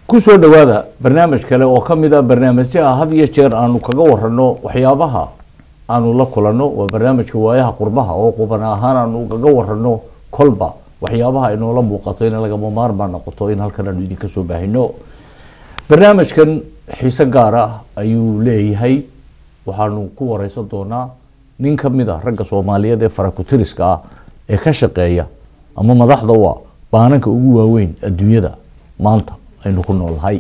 ku soo dhowaada barnaamij kale oo ka mid a barnaamijyaha had iyo jeer aanu kaga warano waxyaabaha aanu la kulanno waa barnaamijka waayaha qurbaha oo quban ahaan aanu kaga warano kolba waxyaabaha inoola muuqato in lagama maarmaan noqoto in halkan aanu idinka soo baahino barnaamijkan xiise gaar ah ayuu leeyahay waxaanu ku wareysan doonaa nin ka mid a ragga soomaaliyeed ee farakutiriska ah ee ka shaqeeya ama madaxda u ah baananka ugu waaweyn adduunyada maanta aynu ku noolnahay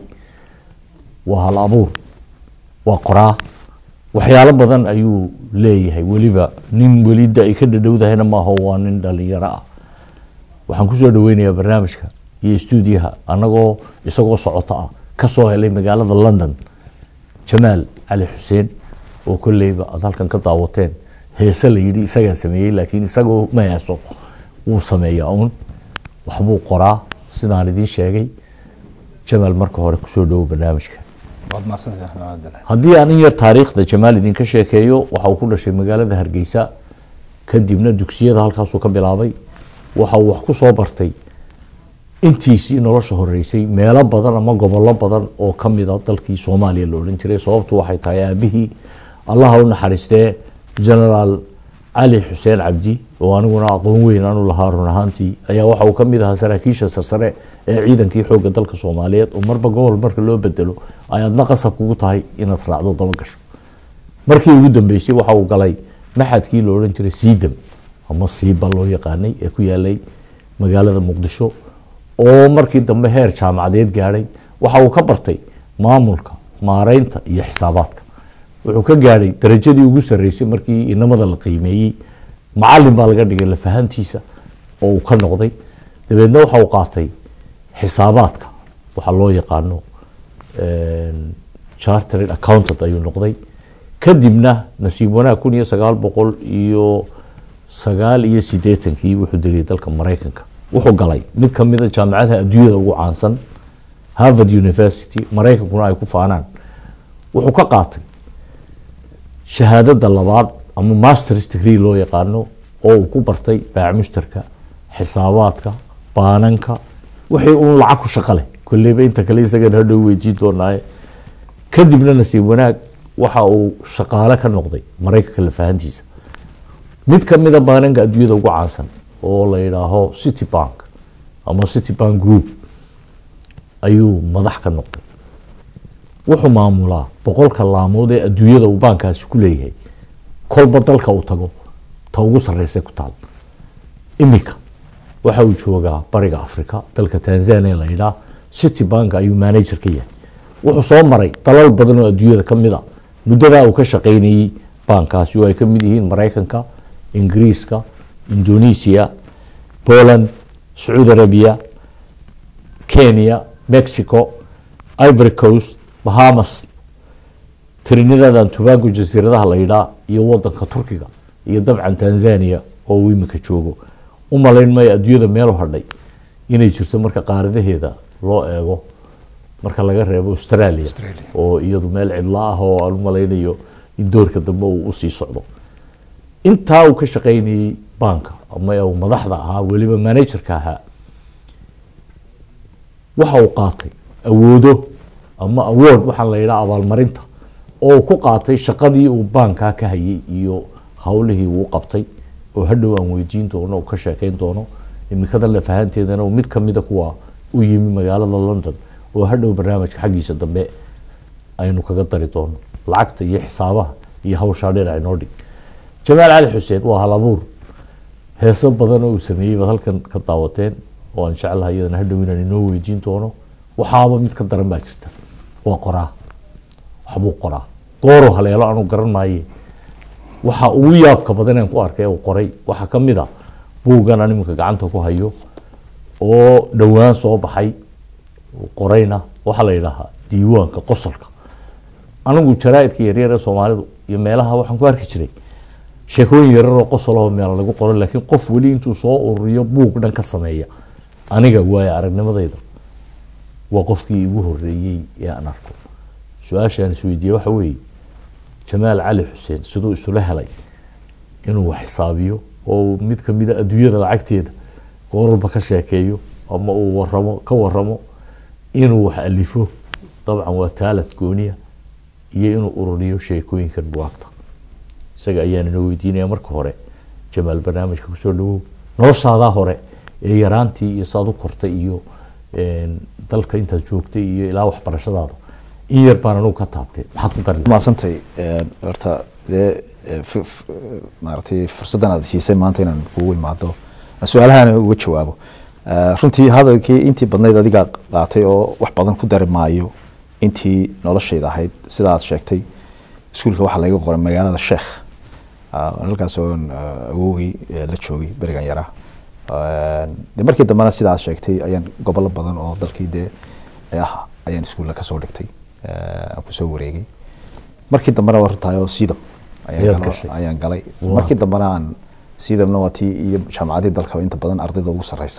waa hal abuur waa qoraa waxyaalo badan ayuu leeyahay weliba nin welida ay ka dhadhowdahayna maaho waa nin dhalinyaro ah waxaan kusoo dhaweynayaa barnaamijka iyo stuudiyaha anagoo isagoo socoto ah kasoo helay magaalada london jamaal cali xuseen oo kolleyba aad halkan ka daawateen heese la yidhi isagaa sameeyey laakiin isagoo ma heeso wuu sameeyaa uun waxbuu qoraa sidaan idiin sheegay jamaal marka hore kusoo dhowo barnaamijka waad mahadsantahay axmed cabdillah haddii aan in yar taariikhda jamaal idinka sheekeeyo waxa uu ku dhashay magaalada hargeysa kadibna dugsiyada halkaasuu ka bilaabay waxa uu wax ku soo bartay intiisii nolosha horeysay meelo badan ama gobollo badan oo ka mida dalkii soomaaliya la odhan jiray sababtu waxay tahay aabihii allaha u naxariistee generaal cali xuseen cabdi oo aniguna aqoon weyn aanu lahaa run ahaantii ayaa waxa uu ka mid ahaa saraakiisha sarsare ee ciidankii xoogga dalka soomaaliyeed oo marba gobol marka loo bedelo ay adna qasab kugu tahay inaad raacdo daba gasho markii ugu dambeysay waxa uu galay maxadkii la odhan jiray siidam ama siiba loo yaqaanay ee ku yaalay magaalada muqdisho oo markii dambe heer jaamacadeed gaadhay waxa uu ka bartay maamulka maareynta iyo xisaabaadka wuxuu ka gaadhay darajadii ugu sarreysay markii inamada la qiimeeyey macalin baa laga dhigay lafahantiisa oo uu ka noqday dabeedna waxa uu qaatay xisaabaadka waxaa loo yaqaano chartered accountant ayuu noqday kadibna nasiib wanaag kun iyo sagaal boqol iyo sagaal iyo siddeetankii wuxuu degay dalka maraykanka wuxuu galay mid ka mid a jaamacadaha adduunyada ugu caansan harvard university maraykankuna ay ku faanaan wuxuu ka qaatay shahaadada labaad ama masters degree loo yaqaano oo uu ku bartay baac mushtarka xisaabaadka baananka wixii uun lacag ku shaqo leh kolleyba inta kale isagana hadhow weydiin doonaaye kadibna nasiib wanaag waxa uu shaqaale ka noqday maraykanka lafahantiisa mid ka mida baananka adduunyada ugu caansan oo la yidhaaho city bank ama city bank group ayuu madax ka noqday wuxuu maamulaa boqolka laamood ee adduunyada uu baankaasi ku leeyahay kolba dalka uu tago ta ugu sarreysay ku taal iminka waxa uu joogaa bariga africa dalka tanzania la yidhaah city bank ayuu manager ka yahay wuxuu soo maray dalal badan oo adduunyada ka mid a muddadaa uu ka shaqaynayey baankaasi oo ay ka mid yihiin maraykanka ingiriiska indonesia poland sacuudi arabia kenya mexico ivory coast bahamas trinidad tobago jasiiradaha la yidhaa iyo wadanka turkiga iyo dabcan tanzania oo uu imika joogo u malayn maayo adduunyada meelu hadhay inay jirto marka qaaradaheeda loo eego marka laga reebo australia Australia. oo iyadu meel cidlo ah oo aan u malaynayo in doorka dambe uu usii socdo intaa uu ka shaqaynayey banka ama uu madaxda ahaa weliba managerka ahaa waxa uu qaatay awoodo ama award waxaa la yidhaha abaalmarinta oo uu ku qaatay shaqadii uu baankaa ka hayay iyo howlihii uu qabtay oo hadhow aan weydiin doono oo ka sheekeyn doono imikada lafahanteedana uu mid kamida kuwa u yimi magaalada london oo hadhow barnaamijka xaggiisa dambe aynu kaga dari doono lacagta iyo xisaabaha iyo hawshaa dhinac inoo dhig jamaal cali xuseen waa hal abuur heeso badan oo uu sameeyey baad halkan ka daawateen oo aan jeclahay iyadana hadhow inaan inoo weydiin doono waxaaba mid ka daran baa jirta waa qoraa waxbuu qoraa gooruu haleelo aanu garan maaye waxa ugu yaabka badan aan ku arkay uu qoray waxaa ka mid a buuggan aan iminka gacanta ku hayo oo dhowaan soo baxay uu qorayna waxaa la yidhaahaa diiwaanka qosolka anigu jaraaidka yaryar ee soomaalidu iyo meelaha waxaan ku arki jiray sheekooyin yararoo qosoloo meel lagu qoro laakiin qof weli intuu soo ururiyo buug dhan ka sameeya aniga waayo aragnimadayda waa qofkii igu horeeyey ee aan arko su-aashaan isweydiiye waxa weeye jamaal cali xuseen siduu isula helay inuu wax xisaabiyo oo uu mid kamida adduunyada lacagteeda gooralba ka sheekeeyo ama uu waramo ka waramo inuu wax alifo dabcan waa taalent gooniya iyo inuu ururiyo sheekooyinkan buwaagta isaga ayaan inoo weydiinaya marka hore jamaal barnaamijka kusoo dhawow noloshaadaa hore ee yaraantii iyo saad u kortay iyo een, dalka intaad joogtay iyo ilaa waxbarashadaada in yar baan anugu ka taabtay maxaad ku dari lahayd? mahadsantay horta dee eh, f- f- maaragtay fursaddan aad siisay maanta inaan kugu imaado su-aalahan uga jawaabo Eh, runtii hadalkii intii badnayd adigaa qaatay oo wax badan ku dari maayo intii noloshayda ahayd sida aad sheegtay iskuulka waxaa laga qoray magaalada sheekh Ah, halkaas oo awowgii eh, la joogay berigan yaraa Eh, de markii dambena sida aad sheegtay ayaan gobollo badan oo dalkii dee ah ayaan iskuulla kasoo dhigtay Eh, aan kusoo wareegay markii dambena waa runtahay oo sidam ayaan Ayaad galo- gashay. ayaan galay Wow. markii dambena aan sidamna waa tii iyo jaamacadii dalka inta badan ardayda ugu sareysa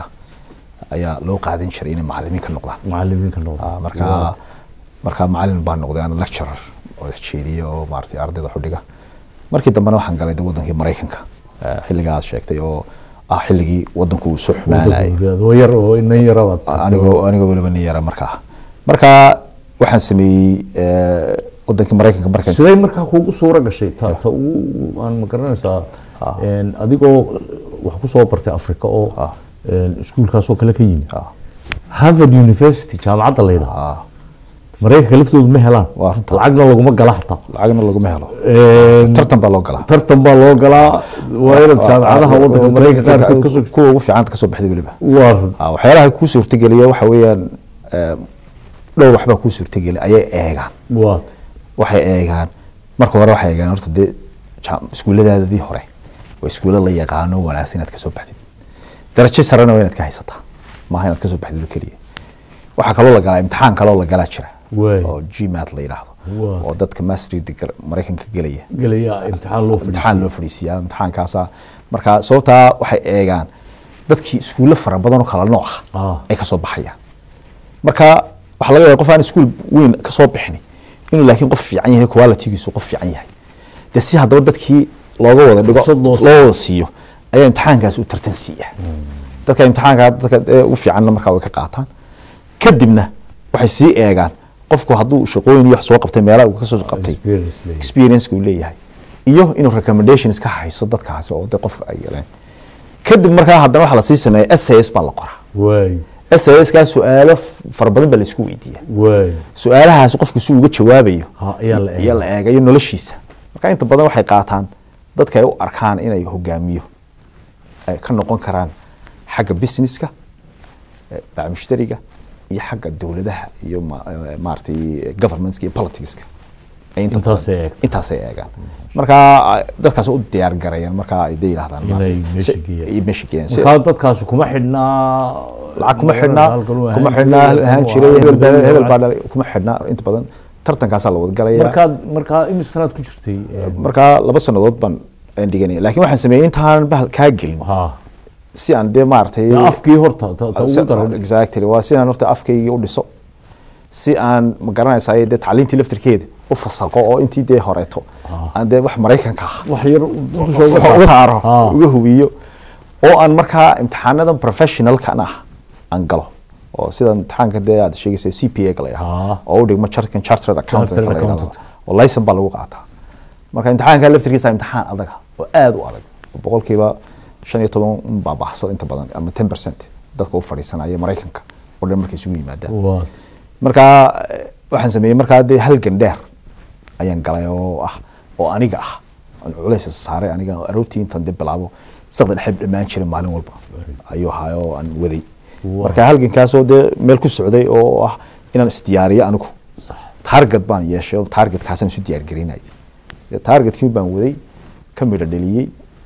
ayaa loo qaadan jiray inay macalimiin ka noqdaan macalimiinka noqda Ah, markaa markaa macalin baan noqday aan lecturer oo jeediye oo maaragtay ardayda xudhiga markii dambena waxaan galay de wadankii maraykanka eh, xilligaa aad sheegtay oo ah xilligii wadanku uu soo xumaanayay oo yar oo inan yarabaad anigoo anigoo weliba nin yara markaa markaa waxaan sameeyey eh, wadankii maraykanka markaan siday markaa kuugu suura gashay ta ta ugu aan ma garanaysaa een, adigoo wax ku soo bartay africa oo Ah. een, iskuulkaasoo kale ka yimi Ah. harvard university jaamacadda la yidhaha Ah, maraykanka laftoodu ma helaan Waa runta. lacagna laguma gala hataa lacagna laguma helo Een, tartan baa loo galaa tartan baa loo galaa waa inaad jaamacadaha wadanka maraykanka qaarkood kasoo kuwa ugu fiicanta kasoo baxday weliba waa run Ah, waxyaalaha kuu suurtageliya waxa weeyaan eh, dhowr waxbaa kuu suurtageliya ayay eegaan waa waxay eegaan marka hore waxay eegaan horta dee jaam- iskuulladaadii hore waa iskuulla la yaqaano wanaagsan inaad kasoo baxdid darajo sarena waa inaad ka haysataa maaha inaad kasoo baxdid oo keliya waxaa kaloo la galaa imtixaan kaloo la galaa jira Waay. oo gmat la yidhaahdo Waa. oo dadka mastery degree maraykanka gelaya gelaya imtixaan loo fadhiistay imtixaan loo fadhiisiyaa imtixaankaasa marka sababtaa waxay eegaan dadkii iskuulle fara badan oo kala nooc Ah. ah ay kasoo baxayaan marka waxaa laga yaaba qof aan iskuul weyn kasoo bixin inuu laakiin qof fiican yahay qualitygiisu qof fiican yahay dee si haddaba dadkii looga wada dhigo Fursad loo loo wada siiyo ayaa imtixaankaasi u tartan siiya dadka imtixaanka dadka ee ugu fiicanna markaa way ka qaataan kadibna waxay sii eegaan qofku hadduu shaqooyin iyo wax soo qabtay meelaha uu kasoo qabtay Experience leeyahay. experience uu leeyahay iyo inuu recommendations ka hayso dadkaasi oo de qof ay yeleen kadib markaa haddana waxaa lasii sameeya sas baa la qoraa waay sas kaa su-aalo f- fara badan baa laisku weydiiya waay su-aalahaas qofku si uga jawaabayo ha ayaa la iyo eegay la eegayo noloshiisa marka inta badan waxay qaataan dadka ay u arkaan inay hogaamiyo ay ka noqon karaan xagga businesska eh, baac mushtariga iyo xagga dowladaha iyo ma- eh, maaragtay governmentska iyo politicska ay inta Intaasay badan- eegtaan. intaasay eegaan marka ah, dadkaas u diyaar garayaan marka ay de yidhahdaan Inay ma- meesha si- geeyaan. ay meesha geeyaan Si- markaa dadkaasi kuma xidhnaa lacag kuma xidhnaa halkan uu kuma ahaan xidhnaa jiray, ahaan halkan jiray uu hebel baa ahaan hebel jiray. baa dhalay kuma xidhnaa inta badan tartankaasaa la wada galaya markaad markaa imisanaad ku jirtay Een, markaa laba sanadood baan aan dhiganaya laakiin waxaan sameeyey intaan bahal kaa gelin ha si aan dee maaragtay dee afkii horta ta ta ugu daran exactly waa si aan horta afkaygii u dhiso si aan ma garanaysaa dee tacliintii laftirkeeda u fasaqo oo intii dee horeeto aan dee wax maraykanka ah wax yar dusha uga uga taaro Ha. uga hubiyo oo aan markaa imtixaanadan professionalkan ah aan galo oo sida imtixaanka dee aad sheegaysa c p a ga la Ha. yidhahdo oo u dhigma chartered chartered accountant Chartered la yidhahdo accountant. oo license baa lagu qaataa marka imtixaanka laftirkiisa imtixaan adag ah oo aad u adag oo boqolkiiba shan iyo toban un baa baxsan inta badan ama ten percent dadka u fadhiisanaya maraykanka oo dhan markay isugu yimaadaan waa markaa eh, waxaan sameeyey markaa dee halgan dheer ayaan galay oo ah oo aniga ah aan culays saaray aniga oo aroortii intaan dee bilaabo saqda dhexe dhammaan jiray maalin walba ayuu ahaa oo aan waday Wow. marka halgankaasoo dee meel ku socday oo ah inaan isdiyaariyo anigu sax target baan yeeshay oo targetkaasaan isu diyaargarinayay dee targetkii baan waday ka midho dheliyey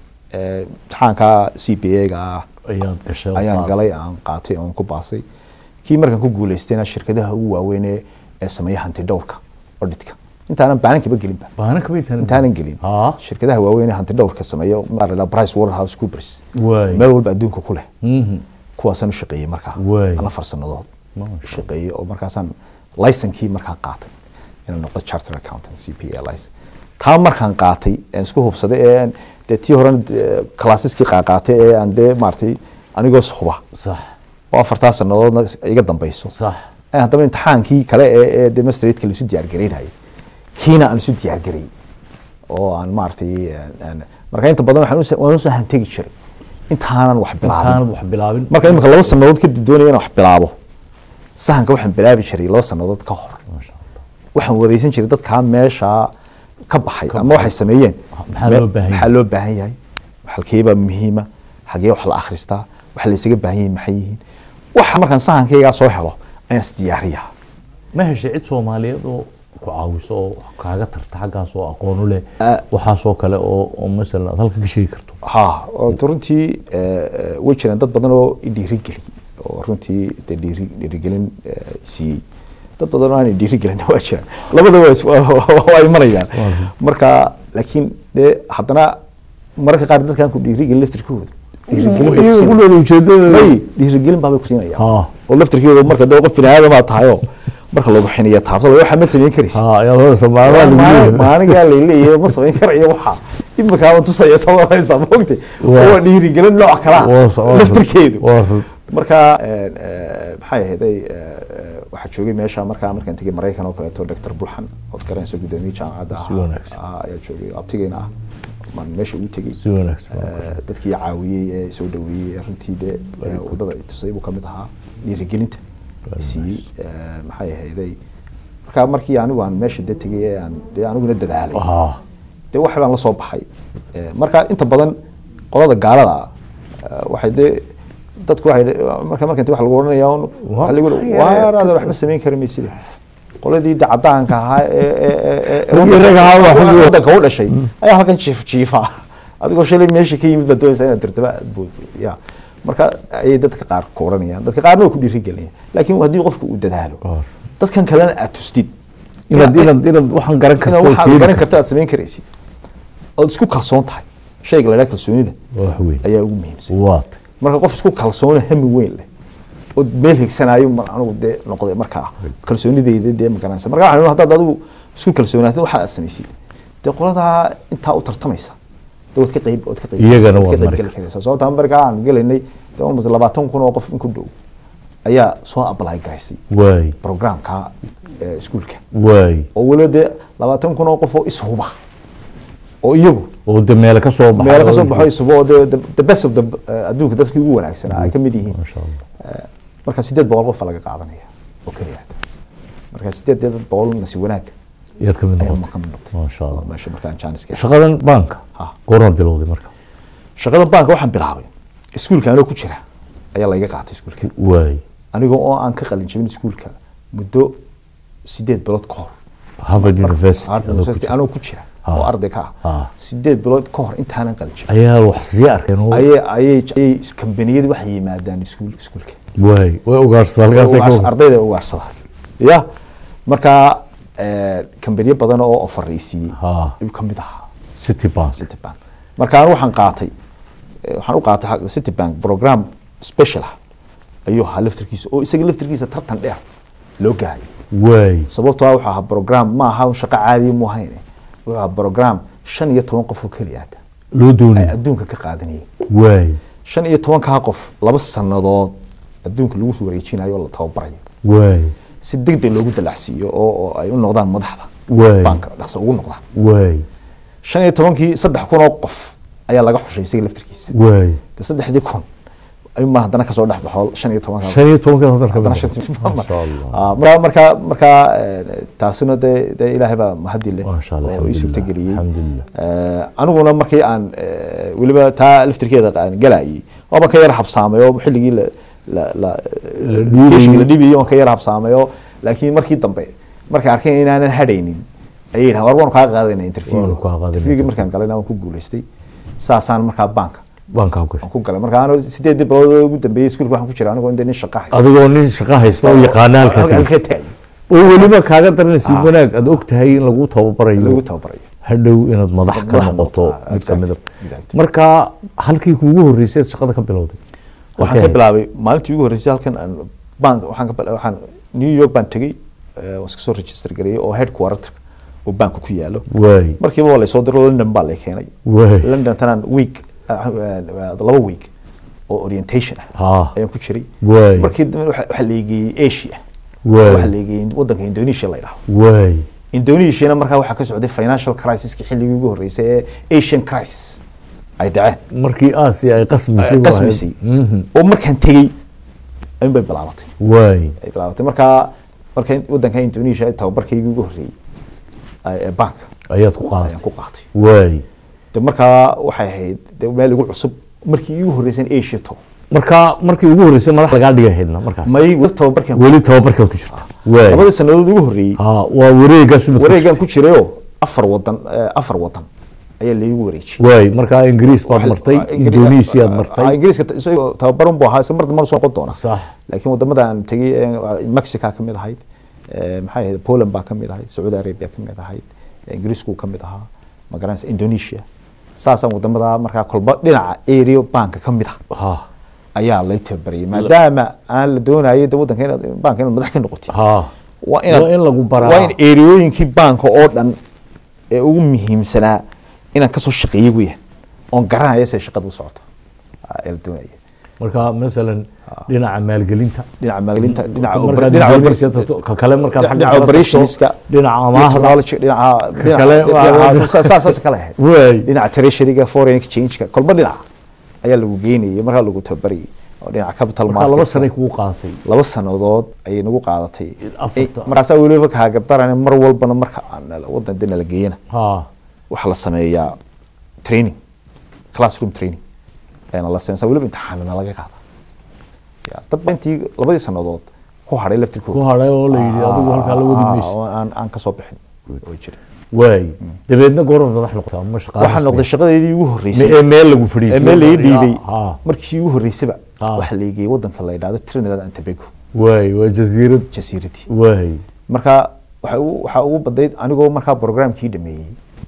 eh, imtixaanka c p a ga ah ayaad gashay oo ayaan qaad- galay aan qaatay oon ku baasay kii markaan ku guuleystayna shirkadaha ugu waaweyn ee ee sameeya hanti dhowrka auditka intaanan baanankaba gelinba baana kama intaan intaanan gelin ha shirkadaha waaweyn ee hanti dhowrka sameeya maarala price waterhouse coopers waay meel walba adduunka ku leh Mhm. kuwaasaan u shaqeeyey markaa Waay. ana farsanadood Masha u shaqeeyey oo markaasaan licenkii markaan qaatay inaan noqdo charter accountant c p a license taa markaan qaatay aan isku hubsaday ee aan dee tii horena classeski qaaqaatay ee aan dee maaragtay anigoo huba sax oo afartaa sanadoodna iga dambeyso sax ayaan haddaba imtixaankii kale ee ee demonstratka laisu diyaargaraynayay kiina aan isu diyaargarayay oo aan maaragtay aan- aan- marka inta badan waxaan usa- waan usoo hantegi jiray intaanan wax bilaabin intaanad wax bilaabin marka imika laba sanadood kadib doonaya inaan wax bilaabo sahanka waxaan bilaabi jiray laba sanadood ka hor Masha Allah. waxaan wareysan jiray dadkaa meeshaa ka baxay ama waxay sameeyeen Maxaa loo baahan yahay? maxaa loo baahan yahay halkeebaa muhiima xagee wax la akhristaa waxa la isaga baahan yahay maxay yihiin waxa markaan sahankaygaa soo helo ayaan isdiyaariyaa ma heshay cid soomaaliyeed oo ku caawiso oo kaaga tarta xaggaas oo aqoon u leh Ah. waxaasoo kale oo oo masalan aad halka ka sheegi karto ha orta runtii eh, eh, way jiraan dad badan oo i dhiirigeli oo runtii de dhiiri dhiirigelin eh, siiyey dad badan oo aan i dhiirigelin waa jiraan labada waa is- waa- waa waa imanayaan marka laakiin de haddana mararka qaar dadkaan ku dhiirigelin laftirkooda dhiirigelin bay ku iyaga siinayaan. ku dhow ujeedada may dhiirigelin baabay ku siinayaan Ha. oo laftirkeedu marka dee qof biniaadamaa tahayoo marka lagu xiniya taabsada waxa ma samayn karaysa ha ayaad horeysa maalmaha lagu leeyahay. maanigaa laleeyahay ma samayn karayo waxa imikaaba tusaya samaysa maogtay Waa. waa dhiirigelin nooc kala Waa so- waa laftirkeedu waa run. marka eh, eh, maxay ahayd waxaa joogay meesha markaa markaan tegay maraykan oo kaleeto dr bulxan ood garanaysa guddoomiye jaamacadda Si wanaagsan. ahaa ayaa joogay abtigeyna ah maan meesha ugu tegey si wanaagsan Eh, dadkii caawiyey ee soo dhaweeyey ee runtii dee eh, wadada i tusay buu kamid ahaa dhiirigelinta siiyey eh, maxay ahayday marka markii anigu aan meesha de tegay ee aan dee aniguna dadaalay ha dee wax baan la soo baxay Eh, marka inta badan qolada gaalada ah eh, waxay dee dadku waxay marka markan wax lagu oranaya un waxa lagu waaraada waxba samayn kari maysida qoladii de cadaanka ahaa ee ee ee ee Kuwii rag ahaa waa xubin. wadanka u dhashay ayaa halkan jiif jiifa adigoo shalay meesha ka yimid baad doonaysaa inaad turtaba aad bood ya marka ayay dadka qaar ku oranayaan dadka qaarna waa ku dhiirigelinayaan laakiin haddii qofku uu dadaalo Qaar. dadkan kalena aad tustid inaad inaad inaad waxaan garan inaad karto waxaad keeni garan karto. karta aad samayn karaysid ood isku kalsoon tahay shayga la yidhaha kalsoonida waa wax weyn ayaa ugu muhiimsan waat marka qof isku kalsoona hami weyn leh oo meel higsanaayo mar anigu dee noqday markaa kalsoonideyda dee magaranaysa marka waxaan idhi haddaad adigu isku kalsoonaatid waxa aad samaysid dee qoladaa intaa u tartamaysa dee waad ka qayb waad ka qayb Iyagana waad ka waad qayb mari geli karaysaa sababta markaa aan gelaynay dee almost labaatan kun oo qof in ku dhow ayaa soo apply garaysay waay programka eh, iskuulka waay oo weliba dee labaatan kun oo qof oo ishuba oo iyagu oo de meele ka soo baxay meelo kasoo baxo isubo oo dee the- the best of the eh, adduunka dadkii ugu wanaagsanaa ay ka mid yihiin masha allah Eh, marka sideed boqol qof baa laga qaadanaya oo keliya marka sideed boqol nasi wanaag iyaad ka mid ayaa noqotay ka mid noqotay Masha Allah. Oo meesha markaan jaaniska shaqadan baanka Ha. goormaad bilowday marka shaqada baanka waxaan bilaabay iskuulka anoo ku jira ayaa layga qaatay iskuulka waay anigoo oo aan ka qalin jabin iskuulka muddo sideed bilood ka hor harvard university Harvard adoo ku University jira. anoo ku jira Ha. oo arday ka ah Ha. sideed bilood ka hor intaanan qalin jabin ayaa wax sii arkeen oo ayay ayay ayay kambaniyadu waxay yimaadaan iskuul iskuulka waay way ugaarsataa halkaasay ka Ugaars- ardayda ay ugaarsadaan ya marka eh, kambaniyo badan oo ofaraysiiyey Ha. ayuu kamid ahaa city bank city bank marka anigu waxaan qaatay eh, waxaan u qaatay xagga city bank program special ah ayuu ahaa laftirkiisa oo isaga laftirkiisa tartan dheer loo gaaray waay sababtoo ah wuxuu ahaa program ma aha un shaqo caadiya mu ahayn wuxuu ahaa program shan iyo toban qof oo keliya ata loo ay doonay adduunka ka qaadanayeen waay shan iyo tobankaa qof laba sannadood adduunka lagu wareejinayo oo la tababarayo waay si degdeg loogu dalacsiiyo oo oo ay u noqdaan madaxda Waay. banka dhaqso ugu noqdaan waay shan iyo tobankii saddex kun oo qof ayaa laga xushay isaga laftirkiisa waay de saddexdii kun ayuunbaa haddana kasoo dhex baxo shan iyo tobanka shan iyo tobanka hadan ka haddana mid shantii noqotay. masha allah Ah, marka marka marka eh, taasina dee dee ilaahay baa mahadi leh Masha Allah, oo ii alxamdulillah, suurtageliyey alxamdulillah. Eh, aniguna markii aan eh, weliba taa laftirkeeda aan galayay waaba ka yar habsaamay oo xilligii la la la dhiibay. keeshigii la dhibayay waan ka yar habsaamay oo laakiin markii dambe markay arkeen inaanan hadhaynin ayay yidhahan war waanu kaa qaadayna interview Waanu kaa qaadayna interviewgii markaan galayna waan ku guulaystay saasaan markaa banka bankaa gashay aan ku galay marka anoo sideedii bilood oo ugu dambeeyey iskuulka waxaan ku jira anigoo inta nin shaqa haysta adigoo nin shaqo haysta oo yaqaana halkaa halka tegey taagay oo weliba kaaga daranaysid Ah. wanaag aad og tahay in lagu tababarayo lagu tababarayo hadhow inaad madax ka Madax noqoto noqoto, ah, mid ka mid a exactly, exactly. marka halkii kuugu horreysay aad shaqada ka bilowday waxaan ka bilaabay maalintii ugu horreysay halkan aan bank waxaan ka bila- waxaan New York baan tegey eh, waan iska soo register gareeyay oo headquarter oo banka ku yaalo waay markiiba waa laysoo diro London baa lay keenay waay London tanaan week ah, ah, laba week oo orientation ah ha ayaan ku jiray waay markii dambe waxa waxa la geeyey Asia Waay. waxaa leegayay wadanka indonesia la yidhaahdo waay indonesiana markaa waxaa ka socday financial crisiski xilligii ugu horreysay ee asian crisis ay dhaceen markii asia ay qasmisay ay qasmisay oo markaan tegey in bay bilaabatay waay ay bilaabatay markaa marka wadanka indonesia ay tababarkaygii ugu horreeyey ay- ee banka ayaad ku ayaan qaadatay ku qaatay waay de markaa waxay ahayd de meel igu cusub markii iigu horreysay in asia tago markaa markii ugu horreysay madax lagaa dhigay haydna markaas may weli tababarkan weli tababarkaad ku jirta waay labadii sanadood ugu horreeyey ha waa wareegaas umad wareegan ku jirayoo afar wadan eh, afar wadan ayaa laigu wareejiyey waay markaa ingiriis baad martay indonesia aad Ah, martay ingiriiska t- isagoo tababaran buu ahaa isla mar dambe soo noqon doona sax laakiin wadamada aan tegey eh, mexica ka mid ahayd eh, maxay ahayd poland baa ka mid ahayd sacuudi arabia ka mid ahayd eh, ingiriisku ka mid ahaa magaranaysa indonesia saasaan wadamada markaa kolba dhinaca area banka ka mid ah ha ayaa lay tababarayay maadaama aan la doonayo de wadanka inaad banka inaad madax ka noqotid ha waa inaad waa in lagu baraa waa in eriyooyinkii banka oo dhan ee ugu muhiimsanaa inaan kasoo shaqeeyey weya oon garanaya siday shaqada u socoto Ah, ee la doonaya marka masalan dhinaca maalgelinta dhinaca maalgelinta dhinaca markaad oper- dhinaca Indonesia oper- tagto, ka kale markaad xagga dhinaca kale tagto, operationska dhinaca iyo amaahda technology dhinaca dhinaca- kale waa- dhinaca- saa- saa- saas kale ahayd waay dhinaca treasuryga foreign exchange-ka kolba dhinaca ayaa lagu geynayay markaa lagu tababarayay oo dhinaca capital markaa laba market sanay kugu qaadatay laba sanadood ayay nagu qaadatay Afarta. Eh, markaasaa weliba kaagadarana mar walbana marka aan wadan dina la geeyana ha waxaa la sameeyaa training classroom training ayaana la sameyaa weliba imtixaanana laga qaada ya dad ba intii labadii sanadood ku hadhay ku laftirkooda hadhay oo la yidhi adigu halkaa la wadi mayso oo aan aan kasoo bixin way jira waay dabeedna goorma madax noqota ama shaqaale waxaa noqday shaqadeedii ugu Me- horreysay ee meel lagu ee fadhiisay meel laga dhiibay ha markii ugu horreysayba Ah. waxaa la geeyey wadanka la yidhahdo Trinidad and Tobago waay waa jasiirad jasiiradii waay marka waxa ugu waxaa ugu badayd anigoo markaa programkii dhameeyey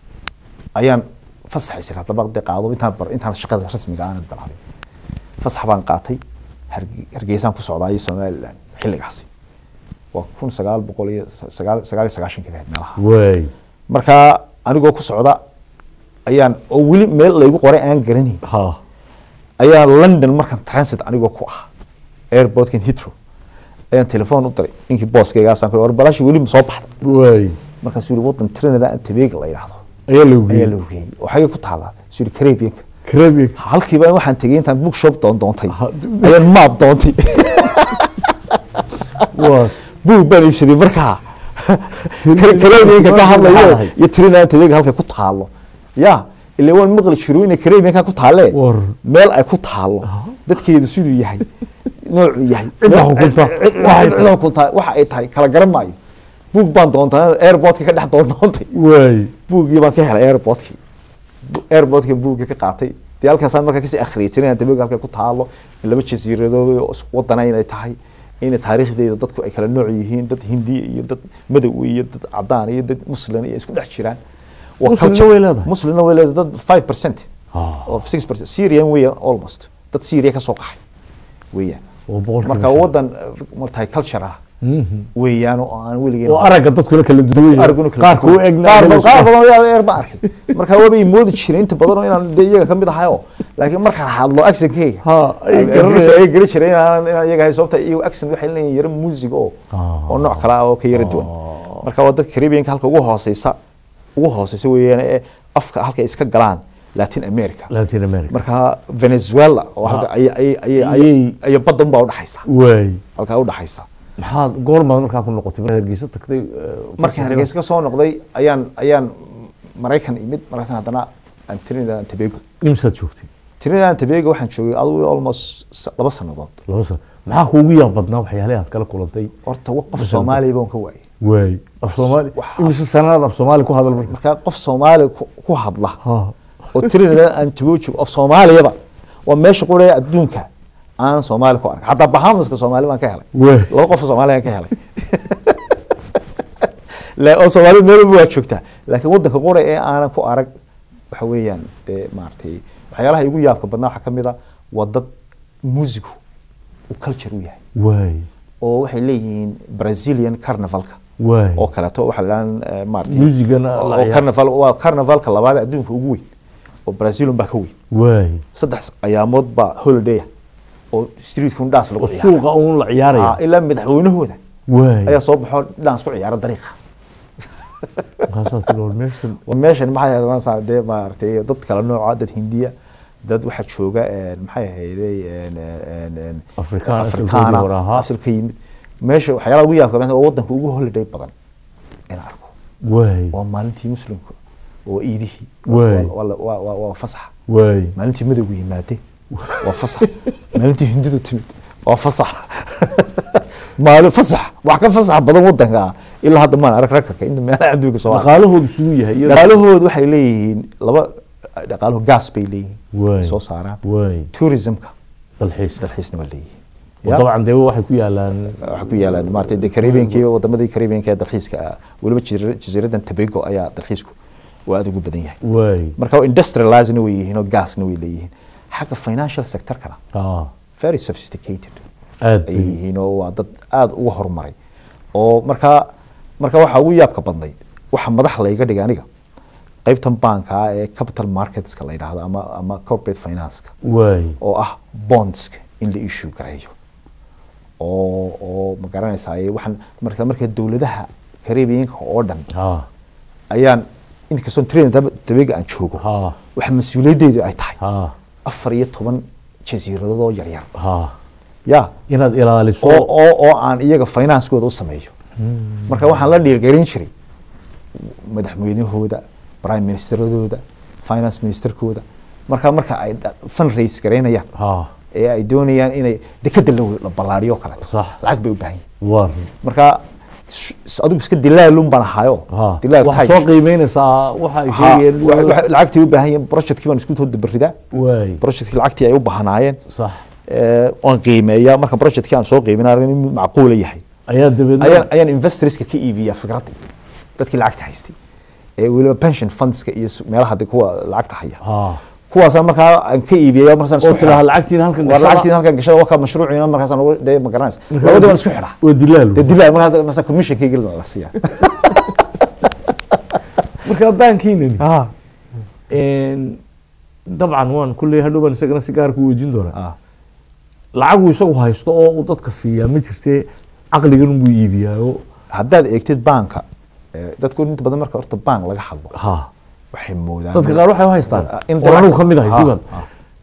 ayaan fasaxaysay haddaba de qaado intaan bar intaan shaqada rasmiga aanad bilaabin fasax baan qaatay Harge- hargeysaan ku socdaayay somaliland xilligaasi waa kun sagaal boqol iyo sagaal sagaal iyo sagaashankii ahayd meelaha waay marka anigoo ku socda ayaan oo weli meel laygu qoray aan garanayn ha ayaa london markan transit anigoo ku ah airportkan hitro ayaan telefoon u diray ninkii booskaygaasaan ku war balashi weli ma soo baxda waay markaasuu yihi wadan trinidad and tobago la yidhaahdo ayaa lagu ayaa geeyey la ogeeyey oo xagee ku taallaa suu yihi caribbeanka Caribbean halkiiba waxaan tegey intaan bookshop doon doontay Ha- ayaan maap doontay waa buug baan iibsaday markaa Trinidad- caribbeanka ka hadlayo Maxaa iyo trinidad and tobago halkay ku taallo ya ilaa waan maqli jiru inay caribbeanka ku taalle War. meel ay ku taallo dadkeedu siduu yahay noocuu yahay Cidda Nooc- hukunta. cid- cid- Waxay cid- cid hukunta waxa ay tahay kala garan maayo buug baan doontaa airportka ka dhex doon doontay waay buuggii baan ka helay airportkii Bu- airportka buuggii ka qaatay dee halkaasaan markaa kasii akhriyay trinidad tobago halkay ku taalo laba jasiiradood oo isku wadana inay tahay in taariikhdeeda dadku ay kala nooc yihiin dad hindi iyo dad madow iyo dad cadaan iyo dad muslim iyo isku dhex jiraan Waa Muslimna culture. way leedahay? muslimna way leedahay dad five percent Ah. of six percent syrian weya almost dad syria ka soo qaxay weeyaan oo boqolkiiba marka shan. wadan multi culture ah weeyaan oo aan weligeen oo aragga dadkuna kala duwan araguna kala qaar kuu duwan. egna qaar ayaga badan qaar isku- badan ayaa eer ba arkay marka waaba ii moodi jiray inta badan oo inaan dee iyaga kamid ahayo laakiin markaan hadlo actionkayga Ha, ay ay garanayaan. ay gari jiray inaan inaan iyaga ahay sababta iyagu accent waxay leeyihiin yaro music oo Ah. oo nooc kale ah oo ka yara duwan marka waa dadka Caribbean halka ugu hooseysa ugu hooseysa weeyaan ee afka halka ay iska galaan Latin America Latin America marka Venezuela oo halka ay ay ay ay ay badan baa u dhaxaysa waay halka u dhaxaysa maxaad goormaad markaa ku noqotay markaad hargeysa tagtay eh, markaan hargeysa ka soo noqday ayaan ayaan maraykan imid markaasna haddana aan Trinidad and Tobago imsaad joogtay Trinidad and Tobago waxaan joogay adigu almost s- laba sanadood laba sano maxaa kuugu yaab badnaa waxyaalaha aad kala kulantay horta wa- qof Soomaali baan ka waayay waay af soomaali Waxa- imise sanadaad af soomaali ku hadal marka marka qof Soomaali ku- ku hadla ha oo Trinidad and Tobago of Soomaaliyaba waa meesha qura adduunka aan Soomaali ku arag hatta Bahamaska Soomaali baan ka helay waay laba qof oo Soomaali aan ka helay la oo Soomaali meel walba waa joogtaa laakiin wadanka qura ee aanan ku arag waxa weeyaan dee maartay waxyaalaha igu yaabka badnaa waxaa kamid a waa dad musigu uu culture u yahay waay oo waxay leeyihiin Brazilian carnivalka waay oo kaleeto waxa la dhahan maartay Muusigana la oo ciyaaro. carnival waa carnivalka labaad ee adduunka ugu weyn oo Brazil baa ka weyn waay saddex ayaamood baa holiday ah oo street fundas lagu oo ciyaaro suuqa uun la ciyaaraya Ah, ilaa madaxweynahooda waay ayaa soo baxo dhinac isku ciyaaro dariiqa markaasaa tiri war meeshan waa meeshan maxay ahayd maasa dee maaragtay dad kala nooca dad hindiya dad waxaa jooga een, maxay ahayday een, een, een, Afrikaan, afrikaana asalkoodii hore ahaa. asalka yimid meesha waxyaalaha ugu yaabka badan oo wadanka ugu holiday badan in arko waay waa maalintii muslimka oo iidihii Waay. waa- waa- waa waa- waa fasax waay maalintii madowgu yimaade waa fasax maalintii hindidu timid waa fasax maalin fasax wax ka fasax badan wadanka ah ilaa hadda maan arag rakarka inta meelaha adduunka soo arag dhaqaalahoodu siduu yahay iyada- dhaqaalahoodu waxay leeyihiin laba dhaqaalaho gas bay leeyihiin Waay. ay soo saaraan waay tourismka dalxiiska dalxiisna waa leeyihiin oo Ya? dabcan dee waxay ku yaalaan waxaa ku yaalaan maaragtay de caribbeanka iyo wadamadii caribbeanka ee dalxiiska ah weliba jasiira- jasiiradan tobago ayaa dalxiisku waa aad ugu badan yahay waay marka industrializedna way yihiin oo gasna way leeyihiin xagga financial sectorkana ah very sophisticated aad ay bay yihiin oo waa dad aada uga horumaray oo markaa marka waxaa ugu yaabka badnayd waxa madax layga dhigay aniga qaybtan baanka ah ee capital marketska la yidhaahdo ama ama corporate financeka waay oo ah bondska in la issue gareeyo oo oo ma garanaysaa waxaan marka marka dowladaha caribbeanka oo dhan ah ayaan inkastoo train tabega aan joogo ah waxa mas-uuliyaddeedu ay tahay ah afar iyo toban jasiiradood oo yaryar ah ya inaad ilaaliso oo oo oo aan iyaga financekooda u sameeyo marka waxaan la dhiirgelin jiray madaxweynahooda prime ministeradooda finance ministerkooda marka marka ay dha- fundraise gareynayaan ah ee ay doonayaan inay dekeda la la ballaariyo kaleeto Sax. lacag bay u baahan yihin war marka sh- adigu iska dilaalun baan ahaayo ah dilaal waxaad tag. soo qiimeynaysaa waxa ay Ha, wa- wa- sheegayeen lacagtii u baahan yihin projectkii baan isku dabaridaa waay projectkii lacagtii ay u baahnaayeen sax ee, waan qiimeeyaa marka projectkii aan soo qiiminaa in macquula yahay ayaa dabeedna ayaan ayaan investorska ka iibiyaa fikradda dadkii lacagta haystay ee weliba pension fundska iyo s- meelaha de kuwa lacagta haya ah kuwaasa markaa aan ka iibiyaya markaasaan oo isku tiraha xidhaa lacagtiin halkan waa gashada lacagtiin halkan gashada waa ka mashruuciina markaasaan ugu dee ma garanaysa labadii baan isku xidhaa waa dilaal dee dilaa markaa masa commissionkayga la siiyaa marka baankiinani ah een, dabcan waan kulley hadhow baan isagana si gaar ku weydiin doonaa ah lacagu isagu haysto oo uu dadka siiyaa ma jirte caqligan unbuu iibiyaayo haddaad eegtid baanka eh, dadku inta badan marka horta bank laga hadlo ha waxay moodaan dadka qaar waxay u haystaan in oo anigu lacagta- ka mid ahay Ha, sugan ha,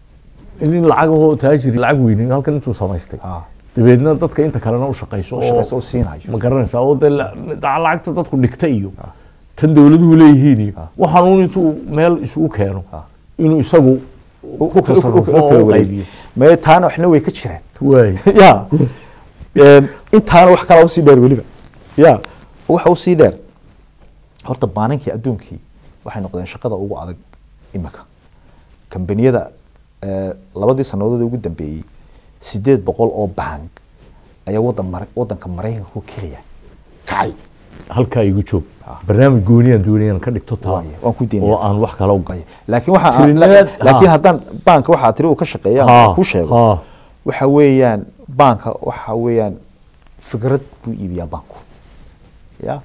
in lacagahoo taajiri lacag weynin halkan intuu samaystay ha. dabeedna dadka inta kalena u shaqayso u oo shaqaysa u siinayo ma garanaysaa oo dee la- la- lacagta dadku dhigta iyo tan dowladuhu leeyihiin iyo waxaanuun intuu meel isugu keeno inuu isagu U- u- ku u- u- u- tasarufo u kala oo u wareeg. qaybiyo mee taana waxna way ka jiraan waay ya Een, intaana wax kalaa usii dheer weliba ya waxa usii dheer horta baanankii adduunkii waxay noqdeen shaqada ugu adag imika kambaniyada eh, labadii sanadood ee ugu dambeeyey sideed boqol oo bank ayaa wadan mara wadanka maraykanka ku keliya kacay halkaa igu joog barnaamij gooniyaan doonayaan ka dhigto taa Waaye, waan ku daynaya. oo aan wax kala u galay laakiin waxa Tirineed, laakiin ha. haddaan banka waxaa tiri uu ka shaqeeya Ha, aan ku sheego ha. waxa weeyaan banka waxa weeyaan fikrad buu iibiyaa banku ya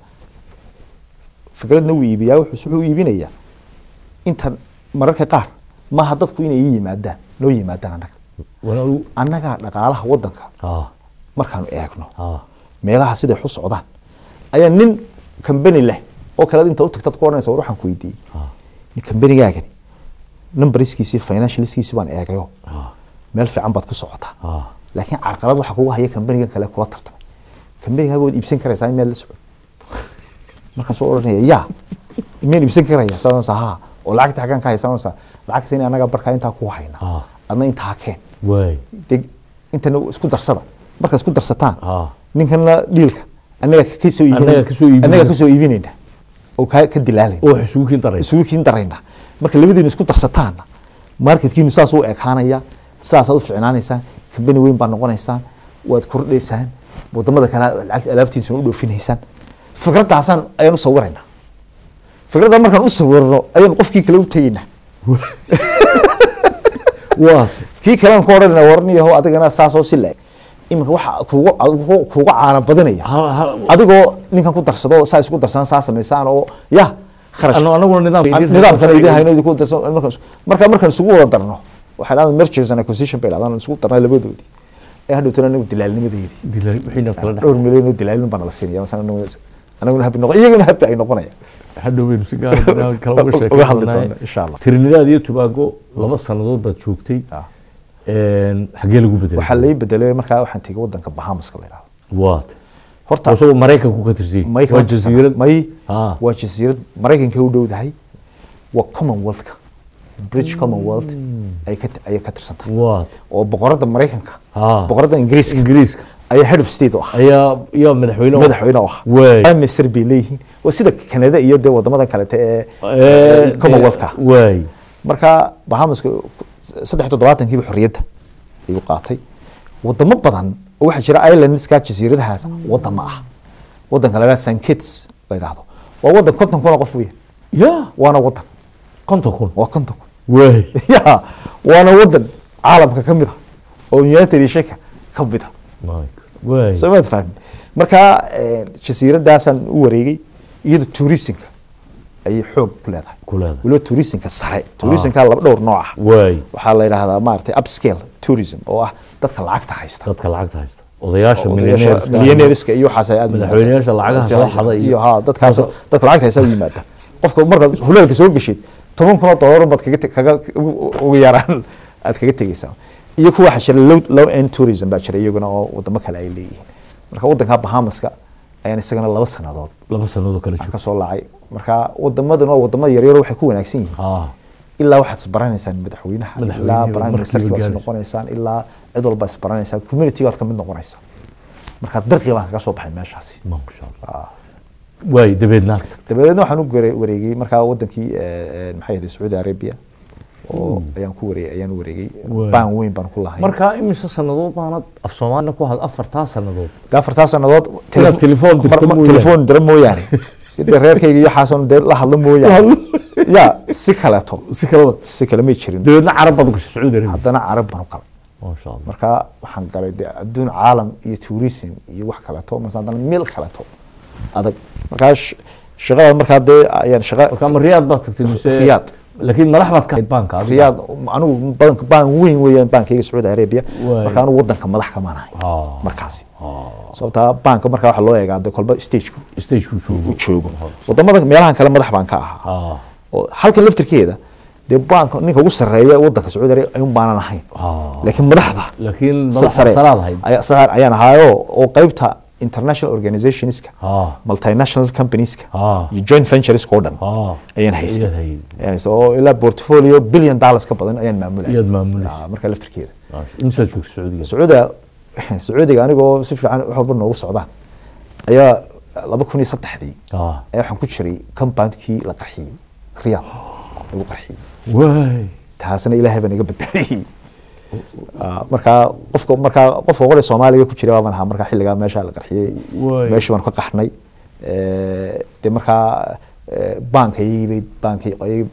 fikradna wuu iibiyaa wuxuu wuxuu iibinayaa inta mararka qaar maaha dadku inay ii yimaadaan noo yimaadaan annaga Wana adigu- annagaa dhaqaalaha wadanka ha markaanu eegno ha meelaha siday xu socdaan ayaa nin kambani leh oo kale inta u tagtad ku odhanaysa war waxaan ku weydiiyey nin kambanigaagani numbariskiisii financialskiisii baan eegayo ha meel fiican baad ku socotaa ha laakiin carqalad waxaa kugu haya kambanigan kale kula tartamay kambanigaa waad iibsan karaysaa in meel la socon markaan soo odhanaya ya miyaan iibsan karaya saasa ha oo lacagta xaggaan ka haysanaysaa lacagta in anaga barkaa intaa ku hayna Ah. adna intaa keen waay dee intana isku darsada markaad isku darsataan Ah. ninkana dhiilka anaga kasoo Annaga kasoo iibinayna. anaga kasoo iibinayna oo ka ka dilaalayna oo wax isugu kiin daraysa isugu kiin darayna marka labadiinu isku darsataanna marketkiinu saas u ekaanaya saasaad u ficnaanaysaan kambani weyn baad noqonaysaan waad kordhaysaan wadamada kale lacagta alaabtiisuna u dhoofinaysaan fikraddaasaan ayaan u sawiraynaa fikradda markaan u sawirno ayaan qofkii kale u tegaynaa waa kii kalean ku odhanayna warniyaho adigana saasoo si le iminka waxa kuuga kuuga- kuuga caana badinaya ha- ha- adigoo ninkan ku darsado saa isku darsan saa samaysaan oo ya kharash anu- anaguna nidaam nidaamkan idin hayno idinku darsan markaan is- marka markaan isugu wada darno waxay dhahdaa mergers and acquisition bay dhahdaan isugu darnay labadoodii ee hadhow tana anagu dilaalnimadeedii dilay wixiina kala dhex dhowr milyan oo dilaalin baa nala siinaya masana anagu- anaguna habi noqon iyaguna habi ay noqonayaan hadhow baynu si gaara barnaamij kale uga sheekeyn uga hadli doonaa. doona insha allah Trinidad iyo Tobago laba sanadood baad joogtay Ah. Een, xagee lagu bedelay waxaa lai bedelay markaa waxaan tegay wadanka bahamaska la yidhahdo waat horta isagoo maraykanku ka tirsan may waa jasiirad may Ah. waa jasiirad maraykanka u dhowdahay waa commonwealthka british commonwealth ay ka ayay ka tirsan tahay waat oo boqorada maraykanka Ah. boqorada ingiriiska ingiriiska ayaa head of state u ah ayaa yaa madaxweyne u- madaxweyne u ah Waay. prime minister bay leeyihiin waa sida canada iyo dee wadamada kalete ee Ee, ee commonwealthka waay marka bahamaska saddex toddobaatankiiba xorriyadda ayuu qaatay wadamo badan oo waxaa jira islandska jasiiradahaas wadamo ah wadanka la yidhahdo st kitts la yidhahdo waa wadan konton kun oo qof weya ya waana wadan konton kun waa konton kun waay ya waana wadan caalamka ka mid ah oo united nationka ka mid ah waay soo maad fahmi marka eh, jasiiradaasaan u wareegay iyada tourismka ayay xoog ku leedahay ku leedahay weliba tourismka sare tourismka laba dhowr nooc ah waay waxaa la yidhahdaa maaragtay upscale tourism oo ah dadka lacagta haysta dadka lacagta haysta odayaasha odayaasha millionaires-ka ah. millionaireska iyo waxaas ay aad u Madaxweynayaasha yimaadaan. lacagaha soo xada iyo- iyo ha dadkaas dadka lacagta haysta u yimaada qofka markaad huleelka soo geshid toban kun oo dollar baad kaga te- kaga ugu- ugu yaraan aad kaga tegeysaa iyo kuwa waxaa jira low, low end tourism baa jira iyaguna oo wadamo kale ay leeyihiin marka wadanka bahamaska ayaan isagana laba sanadood laba sanadood kala aan joog ka soo laacay marka wadamadan waa wadamo yaryar waxay ku wanaagsan yihiin ah ilaa waxaad isbaranaysaan madaxweynaha Madaxweynihi ilaa waa prime markiiba ministerkii waad gaaraysa. noqonaysaan ilaa cid walba isbaranaysaan community waad kamid noqonaysaan marka darqi baan kaga soo baxay meeshaasi masha allah waay dabeedna agta dabadeedna waxaan u gare- wareegay markaa wadankii eh, eh, maxay ahayd sacuudi arabia oo ayaan ku wareegay ayaan u wareegay Waay. baan weyn baan ku lahay markaa imise sanadood baanad af soomaalina ku had afartaa sanadood de afartaa sanadood Inaad telefoon dirto mar- mar- mooyaane. telefoon dira mooyaane de reerkayga iyo xaason dee la hadlo mooyaane ya si kaleeto si kalaba si kale may jirin dabeedna carab baad u gashay sacuudi arabia haddana carab baan u galay masha allah marka waxaan galay de adduun caalam iyo tourism iyo wax kaleeto marka haddana meel kaleeto adag markaa sh- shaqada markaa dee ayaan shaqa markaa ma riyaad baad tagtay mise Riyaad. laakiin madax baad ka ahayd baanka adiga? riyaad anigu badanka baan weyn weeyaan baankayga sacuudi arabia Waay. marka anigu wadanka madax kamaan ahay Ah. markaasi sababtaa baanka markaa waxaa loo eegaa de kolba stageka stage-ku joogo u joogo wadamada meelahan kale madax baan ka ahaa ah oo halkan laftirkeeda dee baanka ninka ugu sarreeya wadanka sacuudi arabia ayuun baanan ahayn ah laakiin madaxda laakiin sa- madax sare salaad ahayd ayaa sare ayaan ahaayo oo qaybta international organizationska ah multinational companieska Ah. iyo joint ventureska oo dhan ah ayaan haystay Ayaad hayd. ayaan haystay oo ilaa portfolio billion dollars ka badan ayaan maamulay Iyaad maamulaysa. markaa laftirkeeda imsaad joogta sacuudiga sacuudiga sacuudiga anigoo si fiican wax walba noogu socdaan ayaa laba kun iyo saddexdii ah ayaa waxaan ku jiray compoundkii la qarxiyey riyaad lagu qarxiyey waay taasna ilaahay baa naga badbaadiyey Ah, markaa qofka markaa qofka qore soomaaliga ku jira baan ahaa markaa xilligaa meesha la qarxiyey Waay. meeshii baan ka qaxnay Eh, dee markaa eh, baankayagii bay baankay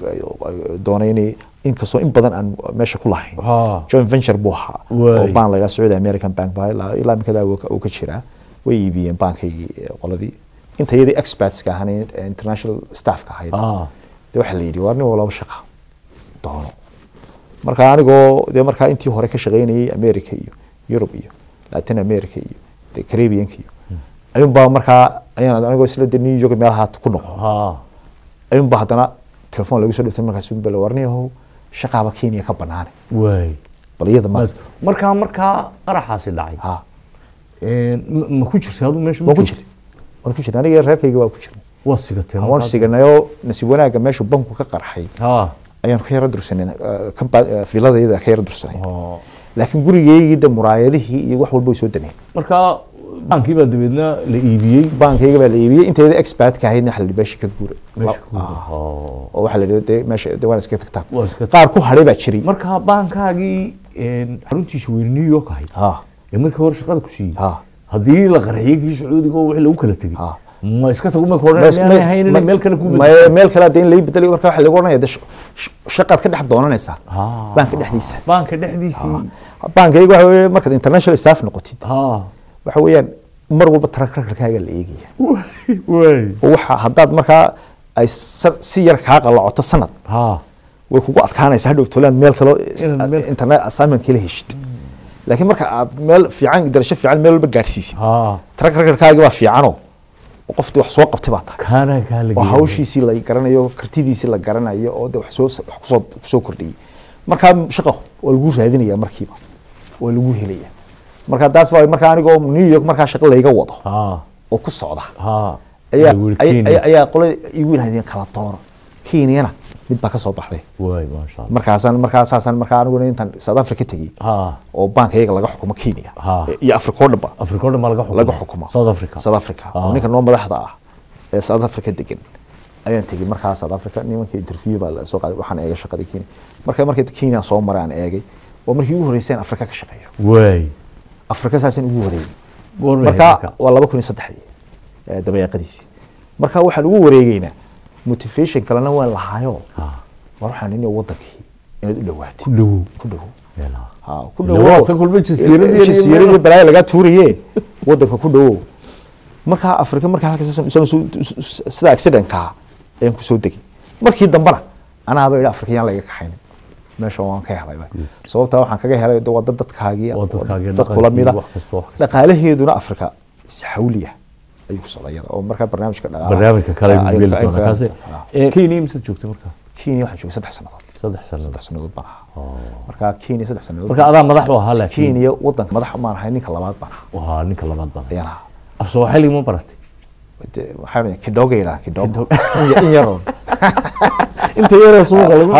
doonay inay inkastoo in badan aan meesha ku lahayn Ah. joint venture buu ahaa Waay. oo baan la yidhaha sacuudi american bank baa ilaa ilaa imikadaa uu ka- uu ka jiraa way iibiyeen baankaygii eh, qoladii inta iyadii expertska ahaan ee international staffka ahayd ah de waxaa la yidhi waa nin walaba shaqa doono marka anigoo dee markaa intii hore ka shaqaynayay america iyo yurub iyo latin america iyo de caribbeanka iyo ayuunbaa markaa ayaan anigoo isla de new york meelaha ku noqo ah ayuunbaa haddana telefoon lagu soo dhigtay markaas bal warniyahow shaqaaba kenya ka banaane waay bal iyada ma markaa markaa qaraxaasi dhacay ha Een, ma ma ku jirta aduu meesha ma waan ku joogtay? jira waan ku jira aniga reerkayga waa ku jirnay waad sigateen waan markaa? siganayoo nasiib wanaagga meeshu banku ka qarxay ah ayaan ka yara dursanay filadayada ka yara dursanay ah. laakiin gurigeygii de muraayadihii iyo wax walba way soo dameen markaa baankii baa dabeedna la iibiyey baankayga baa la iibiyey intayda expertka ahaydna waxa la yidhi meesha ka guura meesha ku Ah, oh. oo waxaa la yidhi de meesha de waan iska tagtaan Waa iska qaar ku hadhay baa jiray markaa baankaagii een, xaruntiisa weyne new york ahayd ha ee markii hore shaqada ku siiyey ha haddii la qarxiyey kii sacuudiga oo wixii lagu kala tegey Ah. ma iska tago marka hore Mas- miyaanay mas- ahayn inay ma- meel kale ku ma- bedesho meel kale hadda in lai bedelayo marka waxa lagu oranaya de sh- sh- shaqaad ka dhex doonanaysaa Ah. baanka dhexdiisa baanka dhexdiisii baankayga waxa weeye markaad international staff noqotid ha waxa weeyaan mar walba track recordkaaga la eegaya waay oo waxa haddaad markaa ay sa- si yar kaa qalacoto sanad ha way kugu adkaanaysaa hadhow tolaan meel kaloo Inaad meel- internet assignment kala heshid laakiin marka aad meel fiican darasho fiican meel walba gaadhsiisid ha track recordkaagi baa fiicanoo oo qoftii wax soo qabtay baa tahay kaana kaa la oo geeyay. hawshiisii la garanayo kartidiisii la garanayo oo de wax soo wax kusoo kusoo kordhiyey markaa shaqo waa lagu raadinaya markiiba waa lagu helaya marka taas baa markaa anigoo new york markaa shaqo layga wado ha oo ku socda ha ayaa Ay, ay- Kenya. ay- ayaa qolada igu yidhahdeen kala dooro kenyana mid baa ka soo baxday waay maasha allah markaasaan markaasaasaan markaa aniguna intaan south africa tegey ha oo banka iyaga laga xukumo kenya Ha. iyo africa oo dhanba afrika oo dhan baa laga xukuma laga xukumo south africa south africa oo Ah. ninka noo madaxda ah ee south africa degan ayaan tegey markaa south africa nimankii interview baa la soo qaaday waxaan eegay shaqadii kenya marka markii kenya soo maray aan eegay oo markii ugu horreysay aan africa ka shaqeeyo waay africa saasaan ugu wareegay goorma marka waa laba kun iyo saddexdii eh, dabayaaqadiisii marka waxaan ugu wareegeynaa motivation kalena waan lahaayo ha war waxaan inay wadankii inaad u dhawaatid ku dhawow ku dhawow meelaha ha ku Ila dhawow waa tan kulma jasiiradii iyo jasiiradii meelaha. balaayo lagaa tuuraye wadanka ku dhawow markaa afrika markaa halkaas saan soo- sida accidentka ayaan kusoo degay markii dambena anaaba idhi afrika yaan laga kaxaynin meesha waan ka helay sababtaa waxaan kaga helay de waa dad dadkaagii Waa dadkaagii, dad kula mida dhaqankii, wax kasta, wax kasta. dhaqaalaheeduna afrika si xawliya ayuu ku socday iyada oo markaa barnaamijka dhaqaalaha barnaamijka kale Ah, ayuu geli ayuu- doonaa kaasi ayuu- ah. Eh, kenya imsaad joogtay marka kenya waxaan joogay saddex sannadood saddex sanadood saddex sannadood baan ahaa marka kenya saddex sannadood marka adaa madax u ahaa laakiin kenya wadanka madax maan ahay ninka labaad baan ahaa waa ninka labaad baan ayaan ahaa af soomaali ma baratay De, waxaa dhahay kidoga yidhaha kidogo In ya- in yaroon inta yaree suuqa lagu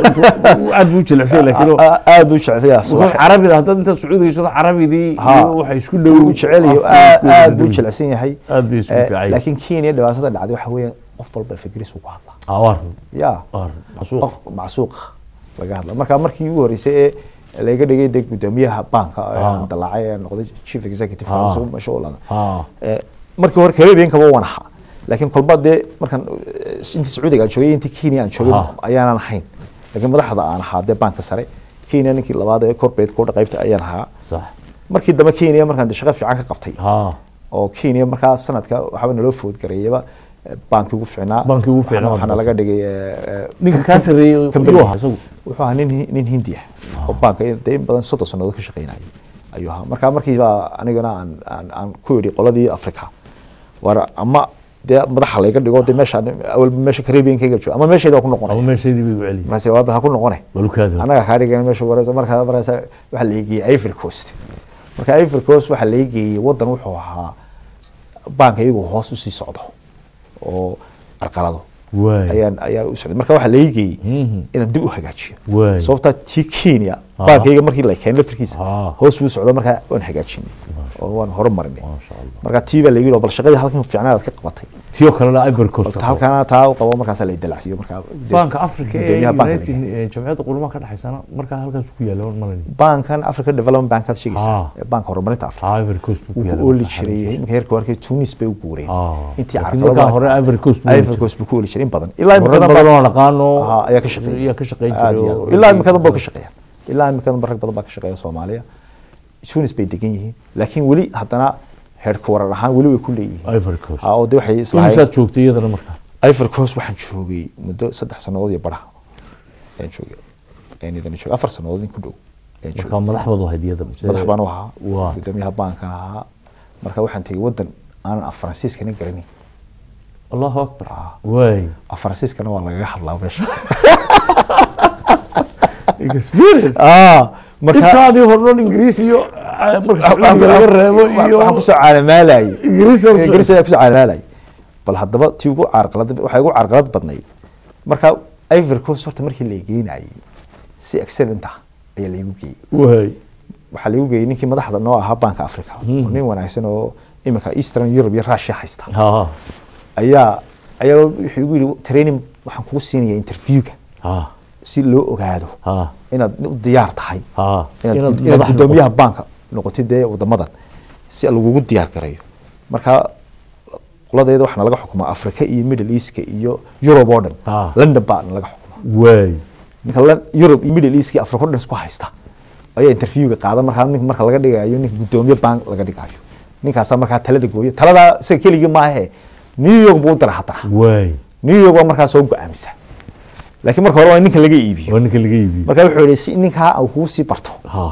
aad buu jilicsan laakiin oo- A- aad buu jecelayaa wuxuu carabida haddaad intaad sacuudigaysado carabidii Ha. iyo waxay isku dhow wuu jecel yahay afka aad isku aad dhow. buu jilicsan yahay Aad buu isku Eh, fiican yahay. laakiin kenya dhibaatada dhacday waxa weeye qof walba fikris uu ku hadlaa Ah, waa run, ya waa run. Masuuq. qof macsuuq laga hadla marka markii ugu horeysay ee laga dhigay de gudoomiyaha banka ee Ah. aan dalaacay ee noqday chief executive Ah. council meesha u laada Ah. Eh, markii hore caribbean kaba waan ahaa laakiin kolba dee markan eh, intii sacuudiga aan joogay intii kenya aan joogay Ah. ayaanan ahayn laakiin madaxda aan ahaa dee banka sare kenya ninkii labaad ee corporate kooda qaybta ayaan ahaa sax markii dambe kenya markaan de shaqo fiican ka qabtay ha oo kenya markaa sanadka waxaaba naloo foodgareeyaba eh, baankii ugu fiicnaa Baankii ugu fiicnaa waxaana waad laga dhigay eh, eh, ninka kaa sarreeyey company. yuu ahaa isagu wuxuu ahaa nin nin hindi ah oo baanka dee in badan soddon sannadood ka shaqeynayay ayuu ahaa marka markiiba anigana aan aan aan ku yidhi qoladii africa war ama dee madaxa layga dhigo dee meesha awalba meesha caribbeankayga joogo ama meeshayda waa ku ama noqonaya meeshaydii bay u celiyay markaas waa ha ku noqone balukaada annaga kaa dhigana meesha wareysa markaa markaas waxaa la geeyey ivory coast marka ivory coast waxaa laga geeyey wadan wuxuu ahaa baanka iyagu hoos usii socdo oo carqalado waay ayaan ayaa u socday marka waxaa laga geeyey Mhm. inaan dib u hagaajiyo Waay. sababtaa tii kenya Ah. baankayga markii la keenay laftirkiisa Ah. hoos buu socdo markaa waan hagaajinay oo waan horumarinay maasha allah marka tii baa laga yidhi bal shaqadii halkan fiicnaad ka qabatay tiyoo kalena ivory coast Balta halkaana taa u qabo markaasaa la dalacsiiyo markaa banka africa ee gudoomiyaha banka united laga- ee jamciyadda qulumaha ka dhexaysana markaa halkaas ku yaala malani bankan africa development bankaad Ah. sheegaysaa ee banka horumarinta africa ha ivory coast buu ku wuu yaala ku ooli markaa jiray xaruntiisa. iminka heerka warkay tunis bay u guureen Ah. intii Laakiin carqaladaha- markaa hore Ivory Coast buu Ivory Coast buu ku ooli jiray in badan ilaa Dad imikadan badan baa- oo naqaano Aha, ayaa ka shaqeeya ayaa ka shaqeyn Aad jiray iyo oo- aad. ilaa imikadan baa ka shaqeeya ilaa imikadan ba rag badan baa ka shaqeeya soomaaliya tunis bay degan yihiin laakiin weli haddana heerka warar ahaan weli way ku leeyihiin ivory coast Ah, oo de waxay islahayn imisaad joogtay iyadana markaa ivory coast waxaan joogay muddo saddex sannadood iyo baraha ayaan joogay ayaan idin joogay afar sannadood in ku dhow ayaan joogay markaa madax baad u ahayd iyada mise- madax baan u ahaa waa gudoomiyaha baankan ahaa marka waxaan tegey wadan aanan af faransiiskana garanin allahu akbar Ah. waay af faransiiskana waa lagaga hadlaa meesha experience Ah, marka intaadii hornoon ingiriis iyo ah, marka sacuudiga laga reebo iyo waxaan kusoo caalamaalayay ingiriis aad kusoo- ingiriis ayaa kusoo caalamaalayay bal haddaba tii ugu carqalad waxay ugu carqalad badnayd marka ivory coast horta markii la geynayay si excellent ah ayaa laigu geeyey waay waxaa laigu geeyey ninkii madaxda noo ahaa banka africa oo nin wanaagsan oo iminka eastern europe iyo russia haysta ha ayaa ayaa wuxuu igu yidhi training waxaan kugu siinaya interviewga ha si loo ogaado ha inaad u diyaar tahay ha inaad inaad gud- inaad madax gudoomiyaha banka noqotid dee wadamadan si lagugu diyaar garayo marka qoladeeda waxaana laga xukumaa africa iyo middle eastka iyo europe oo dhan Ah. london baa laga xukumaa waay ninka Lon- europe iyo middle east iyo africa oo dhan isku haysta ayaa interviewga qaada markaa nin marka laga dhigayo ninka gudoomiye bank laga dhigayo ninkaasaa markaa talada gooyo taladaa isaga keligii maahe new york buu u dara haddana waay new york waa markaa soo go-aamisa laakiin marka hore waa in ninka laga iibiyo waa ninka laga iibiyo marka wuxuu yihi si ninkaa uu kugu sii barto ha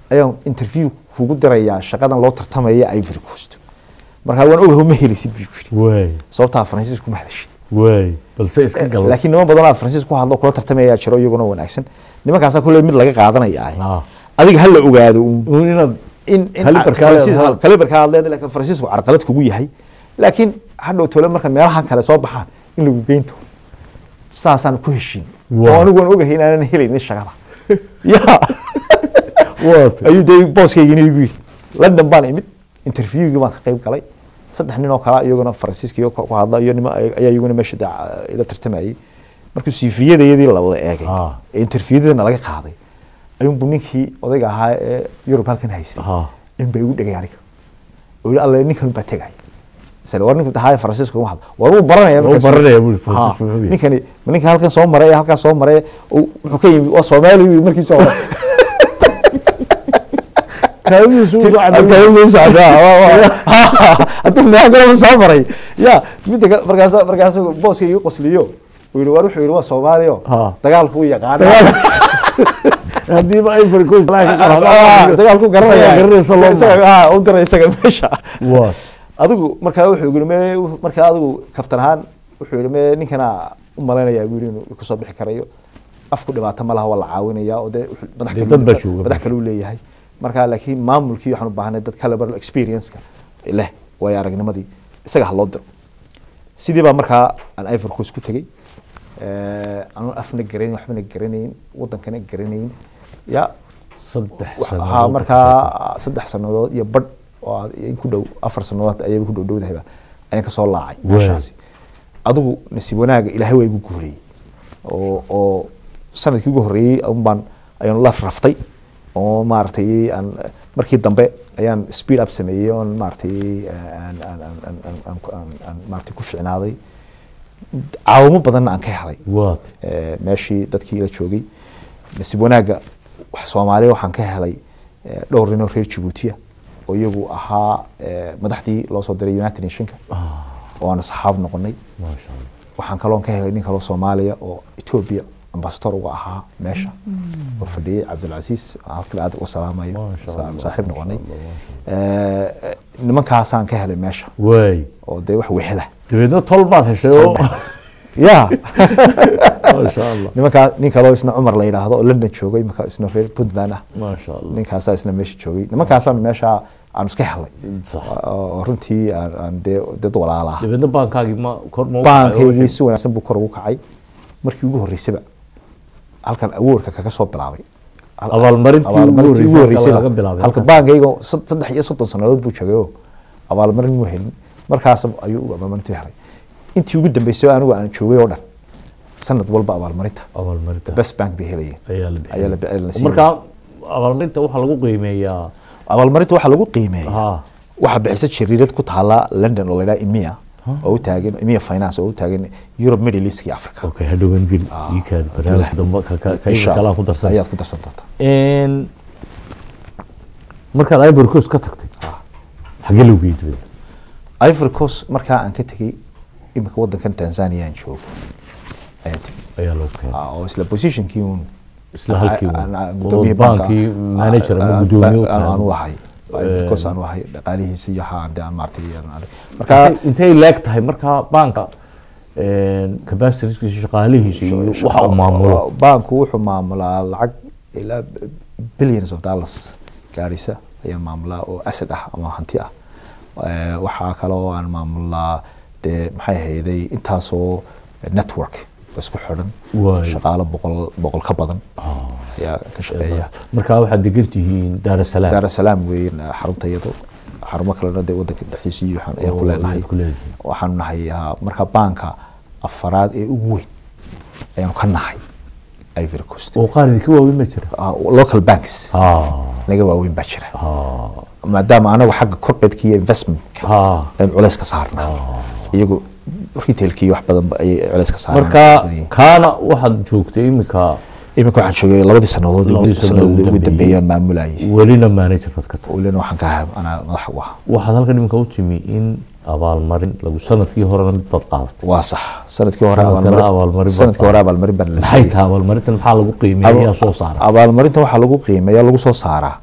ayaan interview kugu dirayaa shaqadan loo tartamaya ivory coast markaa waan ogahay ma helaysid buu yiri waay sababtaa faransiis kuma hadashid waay balse iska gal laakiin niman badan oo faransiis ku hadlo kula tartamaya jiro iyaguna wanaagsan nimankaasaa kule mid laga qaadanaya ah Ah. adiga hala ogaado uun uun inaad in in Kalibarkaa Faransiis- leedahay. kalibarkaa aad leedahay laakiin faransiisku carqalad kugu yahay laakiin hadhow tole marka meelahan kale soo baxaan in lagu geynto saasaan ku heshiin Wow. oo anigu waan ogahay inaanan helaynin shaqada ya waata ayuu dee booskaygina igu yidhi london baan imid interviewgii baan ka qayb galay saddex nin oo kale iyaguna faransiiska ku ku hadla iyo nima ayaa iyaguna meesha dee ca- ila tartamayay markuu siifiyadayadii la wada eegay Ah. ee interviewdana laga qaaday ayuunbu ninkii odayga ahaa ee yurub halkan haystay Ah. in bay igu dhegay aniga oo yidhi alle ninkan baa tegay misale war ninku tahay faransiiska uma hadlo war wuu baranaya Wuu markaas. baranaya buu yidhi, Ha, Faransiisku muxuu yahay? ninkani ma ninka halkan soo maray ee halkaas soo maray oo wuxuu ka yimi waa soomaali buu yidhi markiisa hore kaadidiisu u soo cadday. Halkaas soo socdaa, waa- waa- hadduu meel kaleba soo maray ya midda ka- markaas markaas booska igu qosliyo uu yidhi war wuxuu yidhi waa soomaaliyo Ha. dagaalku wuu yaqaana haddiiba ivory coast laga Ah, qaado dagaalku garanaya Isaga garanaysa loo Isaga- ah, u diray isaga meesha waa adigu markaa wuxuu yidhi me markaa adigu kaftan ahaan wuxuu yidhi me ninkana u malaynayaa buu yidhi inuu kasoo bixi karayo afku dhibaato ma laha waa la caawinaya oo dee wuxuu- madax Dee kale dad uu- baa jooga. madax kale uu leeyahay marka laakiin maamulkii waxaan u baahnay dad kale bar experience-ka leh waayo aragnimadii isaga ha loo diro sidii baa markaa aan ivory coast ku tegey anuun afna garanayn waxbana garanayn wadankana garanayn ya saddex Waxa- sano haa markaa saddex sanadood iyo badh oo aad- in ku dhow afar sanadood ayaba ku dhow dhowdahayba ayaan kasoo laacay Waay. meeshaasi adigu nasiib wanaaga ilaahay waa igu guuleeyey oo oo sanadkii ugu horreeyey un baan ayaan laf raftay oo maaragtay aan markii dambe ayaan speed up sameeyey oon maaragtay aan aan aan aan aan aan aan- aan maaragtay ku ficnaaday caawimo badanna aan ka helay waata Eh, meeshii dadkii la joogay nasiib wanaagga wax soomaaliya waxaan ka helay eh, dhowr nin oo reer jabuutiya oo iyagu ahaa eh, madaxdii loo soo diray united nationka oo aan saxaab noqonay maasha allah waxaan kaloon ka helay nin kaloo soomaaliya oo ethiopia ambasador uga ahaa meesha oo fadhiyey cabdilcasiis halkale aad uga salaamayo Maasha sa- Allah, saaxiib maasha noqonay Allah, Eh, eh, nimankaasaan ka helay meesha waay oo dee wax wehela dabeedna tol baad heshay oo ya maasha allah nimankaa nin kaloo isna cumar la yidhaahdo oo london joogay imanka isna reer puntland ah maasha allah ninkaasaa isna meesha joogay nimankaasaan meesha aan iska helay sax oo runtii aan aan dee dad walaala ah dabeedna baankaagii ma kor ma baankaygii si wanaagsan buu kor ugu kacay markii ugu horreysaba halkan awoorka kaga soo bilaabay Hal- Abaalmarintii ugu abaalmarintii ugu horreysay horreysayba laga bilaabay halka halkaas. baankayga sad- saddex iyo soddon sannadood buu joogay oo abaalmarin mu helin markaas ayuu u abaalmarintii helay intii ugu dambeysay anigu aan joogay oo dhan sanad walba abaalmarinta abaalmarinta best bank bay helayeen ayaa la ayaa la bixiyay la siiyay. marka abaalmarinta waxaa lagu qiimeeyaa abaalmarinta waxaa lagu qiimeeya ha waxaa bixisa jariirad ku taala london oo la yidhaha emia oo u taagan emia finance oo u taagan europe middle east iyo africa okay hadhowan geli ii kaad barnaamijka dambe ka ka ka Insha kalaa Allah. ku darsan ayaad ku darsan doontaa een markaad ivory coast ka tagtay xagee lagu geeyey dabeedna ivory coast markaa aan ka tegey imika wadankan tanzania aan joogo ayaan tegey ayaa loo keenay Ah, oo isla positionkii uun isla halkii uun. aan- aan oo gudoomiyihii banka- baankii manager ama ah, gudoomiye u ah, aan- aan u tahay ahay ivory coast aan u ahay dhaqaalihiisa iyo waxaa aan dee aan maartay aan- aan- marka Intay- intay leeg tahay markaa baanka capacitiskiisa shaqaalihiisa iyo waxa uu maamulo baanku wuxuu maamulaa lacag ilaa billions of dollars gaarisa ayaan maamulaa oo asad ah ama hanti ah Eh, waxaa kaloo aan maamulaa dee maxay ahayday intaasoo network isku xidhan Waay. shaqaalo boqol boqol ka badan ayaa ka shaqeeya markaa waxaad degan tihiin daar es salaam daar es salaam weyn xarunta iyado xarumo kalena dee wadanka dhexdiisa iyo waxaan ayaan ku Oo, leenahay ayaad ku leedihiin. waxaanu nahay ah, marka baanka afaraad ee ugu weyn ayaanu ka nahay ivory coast oo qaar idinka waaweyn ma jira Ah, local banks ha naga waaweyn baa jira ha maadaama anagu xagga corporateka iyo investmentka ha aan culays ka saarnaa iyagu retailkii wax badan ba ayay culays ka saarnaa marka kaana waxaad joogtay iminka iminka waxaan joogay labadii sanadood Labadii sannadood ugu ugu dambeeyaan maamulayay welina manager baad ka tahay welina waxaan ka ahaa anaa madax u ahaa waxaad halkan iminka u timi in abaalmarin lagu sanadkii horena mid baad qaadatay waa sax sanadkii hore Sanadkana abaalmarin- abaalmarin baa sanadkii hore abaalmarin baan la maxay siiyey tahay abaalmarintan maxaa lagu qiimeeya yaa soo saara abaalmarinta waxaa lagu qiimeeya lagu soo saaraa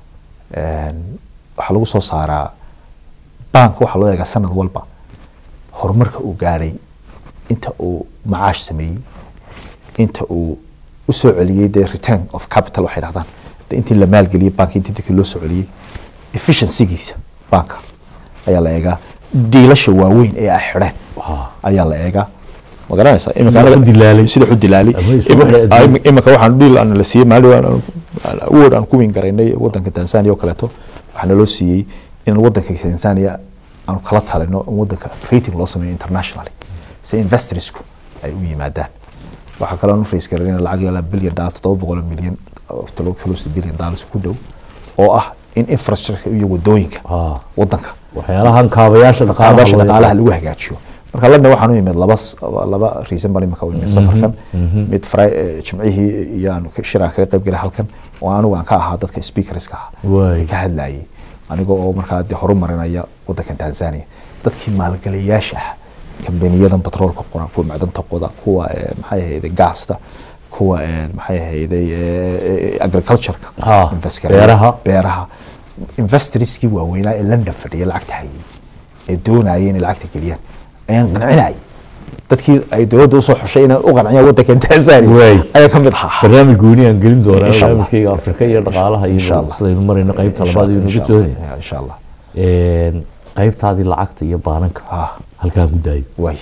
Een, waxaa lagu soo saaraa bank waxaa loo eegaa sanad walba horumarka uu gaadhay inta uu macaash sameeyey inta uu u soo celiyey dee return of capital waxay dhahdaan de intii la maalgeliyey banka intii dadkii loo soo celiyey efficiencygiisa banka ayaa la eegaa diilasha waaweyn ee ay xidheen ayaa la eegaa ma garanaysaa Iminka Sida anaga- u dilaalay. sida u dilaalay Ama isugu Iminka- xidhay ah, adduunka. iminka waxaan dhiil aan la siiyey maalin aan- aan award aan ku win garaynay wadanka tanzania oo kaleeto waxaa naloo siiyey in wadanka tanzania aanu kala talino in wadanka rating loo sameeyo internationally si investorsku ay u yimaadaan waxaa kaloo aan u raise garaynay lacag ilaa billion dollar toddoba boqol oo milyan oo tolo- close to billion dollars ku dhow oo ah in infrastructure iyo wadooyinka Ah. wadanka waxyaalahan kaabayaasha dhaqaalaha qaabasha loo dhaqaalaha yaqaan. lagu hagaajiyo marka london waxaan u imid laba s- laba reason baan imika u imid safarkan mid Fri- eh, jimcihii iyo aan ka- shir aan kaga qayb galay halkan oo anigu aan ka ahaa dadka speakerska ah Waay. ee ka hadlayay aniga oo markaa dee horumarinaya wadankan tanzania dadkii maalgeliyaasha ah kambaniyadan batroolka qora kuwa macdanta qoda kuwa eh, maxay ahayde gaasta kuwa eh, maxay ahayde agricultureka Ah, invest gareeya. beeraha. beeraha investorskii waaweynaa ee london fadhiya lacagta hayay ee doonaya inay lacagta geliyaan ayaan qancinayay dadkii ay dowladda usoo xushay inay u qanciyaan wadankan tanzania Waay. ayaa ka mid ahaa barnaamij gooni aan gelin doonaa Insha Allah. barnaamijkayga afrika iyo dhaqaalaha Insha iyo Allah. sidaynu marayno qaybta Insha labaad iyo Allah, nagu insha Allah, doonaya ya, insha allah qaybtaadii lacagta iyo baananka ah halkaan ku daayo waay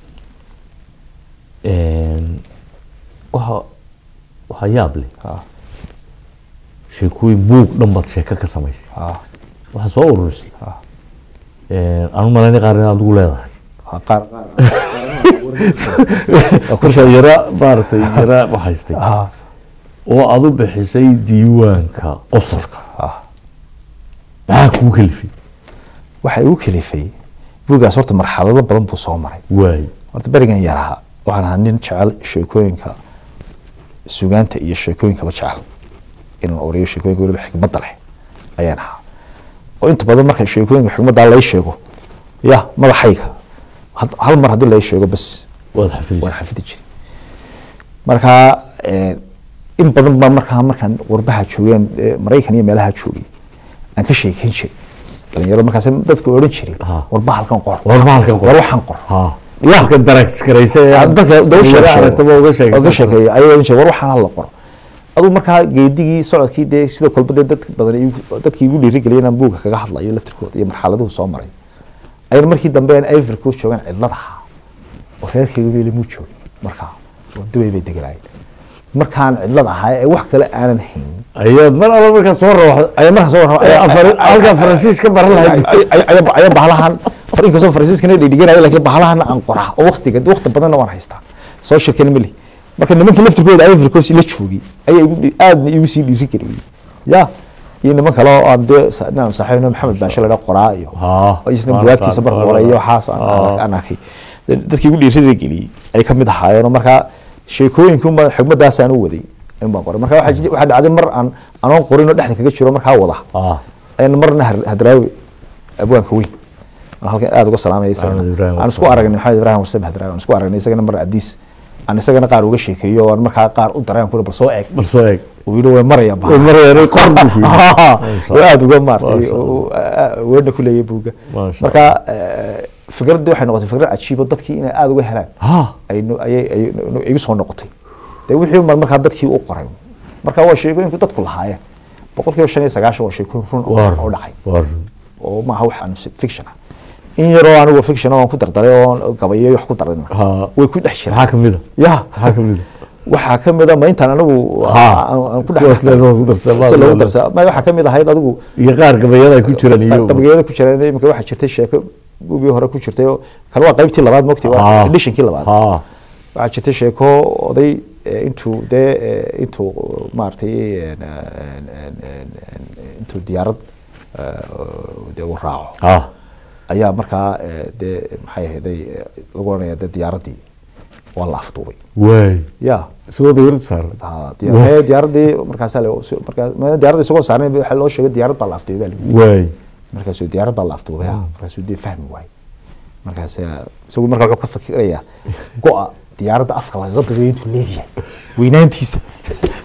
waxa waxaa yaab leh ah sheekooyin buug dhan baad sheeko ka samaysay ah waxaa soo ururisay ah anu malayna qaar inaad ugu leedahay ah, qaar kurshaa yara maaragtay yara waxaystay ah oo aad u bixisay diiwaanka qosolka ah maxaa kuu kalifay waxa igu kalifay buuggaas horta marxalado badan buu soo maray waay horta berigan yaraha waxaan ahaa nin jecel sheekooyinka sugaanta iyo sheekooyinkaba jecel inaan oriyo sheekooyinka weliba xikmadda leh ayaan ahaa oo inta badan marka sheekooyinka xikmaddaa lay sheego ya madaxayga had- hal mar haddii lay sheego bas waad xafidisay waan xafidi jiray marka eh, in badan baa markaa markaan warbaha joogeen eh, maraykan iyo meelaha joogay aan ka sheekeyn jiray dhalinyaro markaas dadku odhan jiray Ha. warba halkan qor War bahalkan qor. war waxaan qor ha halkan daraagskaraysa ee dadka dadka aragtaba uga uga sheegaysa sheekeeyay ayay odhan jireen war waxaan hala qoro aduu markaa geedigii socodkii dee sidoo kolba dee dad badan igu- dadkii igu dhiirigeliyay inaan buugga kaga hadlayo laftirkooda iyo marxaladuhu soo maray ayna markii dambe aan ivory coast joogaan cidladaha oo reerkayga weli muu joogin markaa oo dubay bay deganaayeen markaan cidlad ahaa ee wax kale aanan hayn ayaad mar alla markaa soo rawaxdo ayaa markaa soo warrama halkaa faransiis ka baran lahayd ayaa bahalahan inkastoo faransiiskana dhigdhiganaya laakiin bahalahana aan qoraa oo waqtiga waqti badanna waan haystaa soo sheekeen mali marka nimankii laftirkooda ivory coast la joogay ayaa igu dhi- aadna igu sii dhiiri geliyey ya iyo niman kale oo aan dee sa- inaan saaxiibno maxamed baashe ladha qoraa iyo Haa, oo isna waan buwaagtiisa aqaan, marka waan qoray iyo aqaan. waxaas aan- Haa. aan aan arkay dadkii igu dhiirida geliyey ay ka mid ahaayeen oo markaa sheekooyinkunba xigmadaasaan u waday in baan qoray marka waxaa jiri- waxaa dhacday mar aan anoon qorin oo dhexda kaga jiro markaa wada Ah, ayna marna har- hadraawi abwaanka weyn aan halkan aada uga salaamaya isagana. Maxamed Ibrahim aan isku Warsame. aragnay maxamed ibrahim warsame hadraawi aan isku aragnay isagana mar adiis aan isagana qaar uga sheekeeyo oo aan markaa qaar u dareen kuri bal soo eeg bal soo eeg uu yidhi way maraya Way marayaan, qor buu ku yidhi. Masha waa aada uga maartay Masha Allah. weerna ku leeyahay buugga Masha marka eh, fikraddii waxay noqotay fikrad cajiibo dadkii inay aada uga helaan ha ay no- ayay ay no- igu soo noqotay dee wixii mar markaa dadkii u qoray marka waa sheekooyinku dadku lahaayeen boqolkiiba shan iyo sagaashan waa sheekooyin run oo- waar oo dhacay waar oo maaha wax aan fiction ah in yaroo anigu fiction oo aan ku dardaray oo gabayo wax ku darayna Ha. way ku dhex jiraan maxaa kamid a ya maxaa kamid a waxaa ka mid a ma intaan anigu Ha. aan- aan ku Kuwaas leedahay ku darsaday, si loogu Allah. darsaa ma waxaa ka mid ahayd adigu iyo qaar gabayada ay ku jiraan iyo dabageeda ku jireen imika waxaa jirtay sheeko buugii hore ku jirtay oo kan waa qaybtii labaad mogti waa Ha. editionkii labaad ha waxaa jirtay sheeko oday eh, intuu dee eh, intuu maaragtay en, en, en, en, en, intuu diyaarad eh, dee uu raaco ha ayaa markaa eh, dee maxay ahayday eh, lagu oranaya dee diyaaraddii waa la afduubay waay ya isagoo dawlad saaran ha, diya- mee diyaaradii markaasaa la- markaa mee diyaaradda isagoo saarnay waxaa loo sheegay diyaarad baa la afduubay baa lagu yidhi. waay markaasuu diyaarad baa la afduubay ha, markaasuu dee fahmi waayey markaas isagu markaa wuxuu ka fikirayaa go-a diyaaradda afka lagaga dubeyo intuu leeyahay weynaantiisa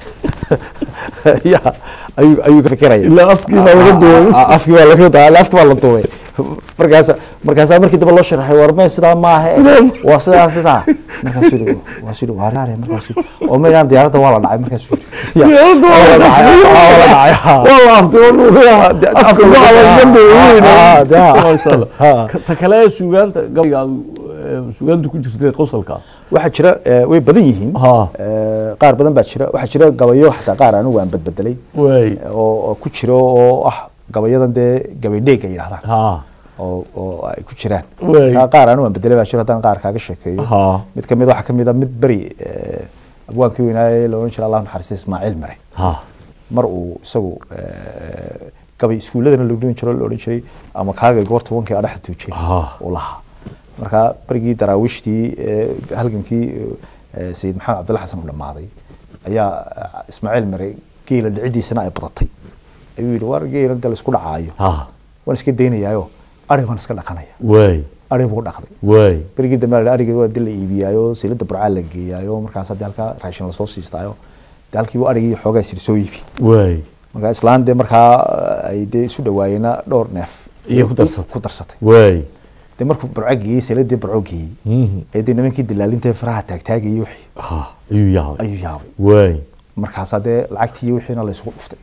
ya ayuu ayuu ka fikiraya ilaa afkii baa laga duway Ah, ah, afkii baa laga duway afkii baa la duway markaas markaasaa markii dambe loo sharaxay war mee sidaa maaha Sidaa ma- waa sidaa sidaa markaasuu yidhi waasuu yidhi waa raare markaasuu oo meeyaan diyaaradda waa la dhacay markaasuu yidhi ya, Diyaaradda waa la dhacay, dhacay. waa la dhacay ha. waa la afkii waa nuuqaya de- afka afka waa laga- laga ah, ah, de- duway ah. masha Allah Ah. Ka- ta kale ee suugaanta gabayga aad, eh, suugaanta ku jirtay qosolka waxaa jira eh, way badan yihiin Ha. Eh, qaar badan baa jira waxaa jira gabayo xataa qaar anigu aan badbedelay way oo oo ku jiro oo ah gabayadan dee gabay dheeg ay yidhahdaan ha oo oo ay ku jiraan Waay. Qa- qaar anigu aan bedelay baa jiro haddaan qaar kaaga sheekeeyo ha mid ka mid waxaa ka mid a mid beri eh, abwaankii weynaaye la odhan jira allah naxariista ismaaciil mare ha mar uu isagu eh, gabay iskuuladana la odhan jiro la odhan jiray ama kaagay goorta wankii adhexa tuujay Ah. uu lahaa marka berigii daraawiishtii eh, halgankii eh, sayid maxamed cabdulla xasan uu dhammaaday ayaa eh, ismaaciil mare geela dhicidiisana ay badatay ayuu yidhi war geela inta la isku dhacaayo ha waan iska daynayaayo ari baan iska dhaqanaya way ari buu dhaqday way berigii dambe la ariga waa dil la iibiyaayo silada burcaa la geeyaayo markaas haddii halkaa raashin lasoo siistaayo dee halkii buu arigii xoogaa sir soo iibi way marka islaan dee markaa eh, ay dee isu dhawaayeena dhowr neef Iyo ku darsatay. ku darsatay way dee markuu burco geeyey siladii burco geeyey Mhm. ee dee nimankii dilaalinta faraha taagtaagayay wixii ha ayuu yaabay ayuu yaabay way markaasaa dee lacagtii iyo wixiina la isugu dhuftay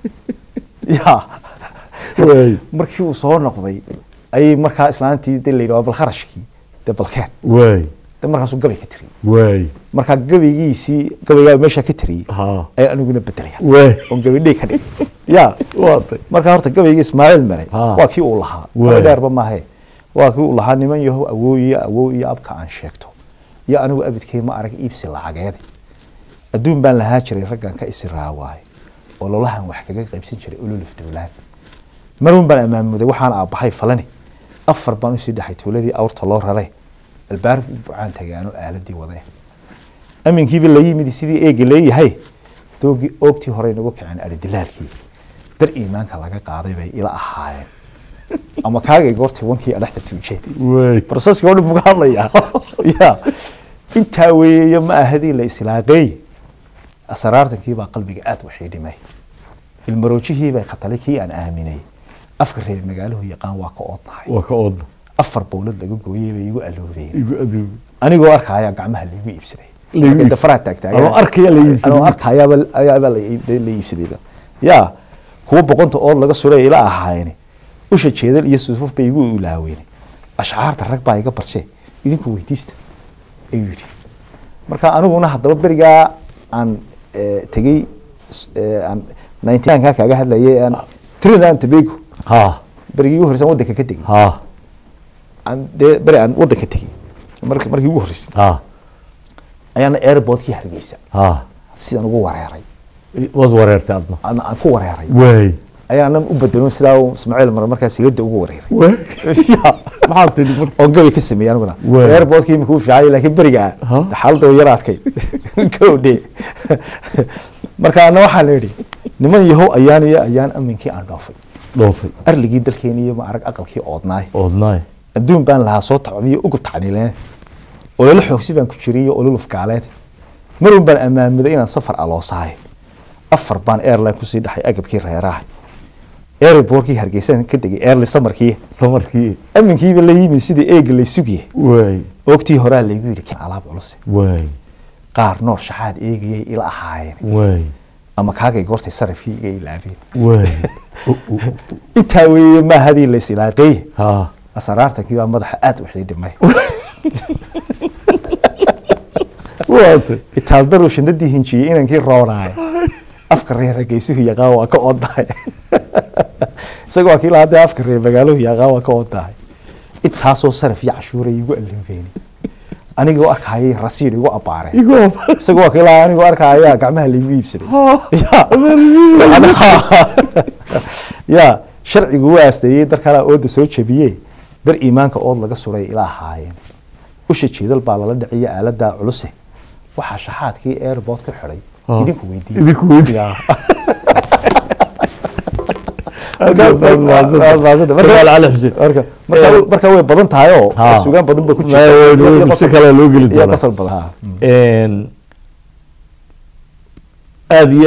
ya way markii uu soo noqday ayay markaa islaantii dee la yidhi waa bal kharashkii dee balkeen way dee markaasuu gabay ka tiriyey way markaa gabaygiisii gabaygaa meeshaa ka tiriyey ha ayaan aniguna bedelaya way oon gabadhay ka dhigay ya waatay markaa horta gabaygii ismaaciil maray Ah. waa kii uu lahaa Waay. gabay dheerba maahe waa kii uu lahaa niman yahow awoow iyo awow iyo abka aan sheegto iyo anigu abidkay ma arag iibsi lacageede adduun baan lahaa jiray raggan ka isi raawaaye oo lolahan wax kaga qaybsan jiray ololuf dowlaan marun baan amaamuday waxaan aabbahay falani afar baan usii dhexay tuuladii awrta loo raray albaarib u bucaan tagaano aaladii wadee aminkiiba la yimid sidii eega leeyahay doogii oogtii hore inagu kaceen aridilaalkii dar iimaanka laga qaaday bay ila ahaayeen ama kaagay goortay wankii adhexda tuujeen way proseska oo dhan buu ka hadlayaa ya intaa weeye ma ahadii la islaaqeey asraartankii baa qalbiga aad waxay dhimay ilmaroojihii bay khatalay kii aan aaminay afka reer magaaluhu yaqaan waa ka oodnahay waa ka oodna afar bowlad laga gooyey bay igu aloobeen igu aduug anigoo arkaya gacmaha laigu iibsaday Laigu Markay iibsaday. dafaraha taagtaagan Anoo arkaya la iibsaday. anoo arkayaaba ayaaba la iib- la iibsadayba ya kuwa boqonta ood laga suray ila ahaayeen usha jeedal iyo sufuf bay igu ilaaween ashcaarta rag baa iga barshe idinku weydiista ayuu yidhi marka aniguna haddaba berigaa aan eh, tegey s- eh, aan nineteenka kaaga hadlayay aan trinidad and tobago ha berigii ugu horreysay aan waddanka ka tegey ha aan dee beri aan waddanka tegey mark- markii ugu horreysay ha ayaana airportkii hargeysa ha sidaan ugu wareeray waad wareertay adna aan aan ku wareeray way ayaana u bedelon sidaa uu ismaaciil mar markaa silada ugu wareeray way Ya. maxaad tidhi marka oon gabay ka sameeyey aniguna Waay. airportkii imika u fiicay laakiin berigaa Ha? xaaladda way yar adkay gowdhe marka ana waxaan idhi niman yahow ayaan iyo ayaan aminkii aan dhoofay dhoofay arligii dalkeeni iyo ma arag aqalkii oodnaay oodnaay adduun baan lahaa soo tacbiyo ugu tacniileen ololo xoogsi baan ku jiray iyo ololuf gaaleed marun baan amaamuday inaan safar aloosahay afar baan airline kusii dhaxay agabkii reeraha airbortkii hargeysaan ka degay airli samarkii samarkii aminkiiba la yimid sidii eega lay sugiye way oogtii horaa laygu yidhi kan alaab culuse way qaar noor shaxaad eegayay ila ahaayeen way ama kaagay goortay sarafkii iga ilaabeen way intaa weeye maahadii la isilaaqeeye ha asaraartankii baa madaxa aad waxii dhimay waatay itaaldaruu shandadii hinjiyey inankii roonaay afka reer hargeysuhu yaqaan waa ka odahay isaga waa kii lahaa dee afka reer magaaluhu yaqaan waa ka odahay intaasoo saraf iyo cashuura igu allinfeeni anigoo arkayay rasiid igu abbaareen igoo isaga waa kii lahaa anigoo arkaya gacmaha laigu iibsaday ya sharcigu waa asteeyey darkalaa ooda soo jabiyey dar iimaanka ood laga suray ila ahaayeen usha jeedal baa lala dhiciya aaladaa culuse waxaa shaxaadkii airport ka xidhay Ah. idinku weydiiye idinku weydiiye. Ya. Aad baad mahadsantahay. Marka- Jamaal Cali Xuseen. marka- marka Eh, marka way badan tahay oo Ha. sugaan badan ba ku Ma- jirta way- iyo- iyo si basal- kale loo geli iyo doonaa. basal badan ha. Een, aad iyo aad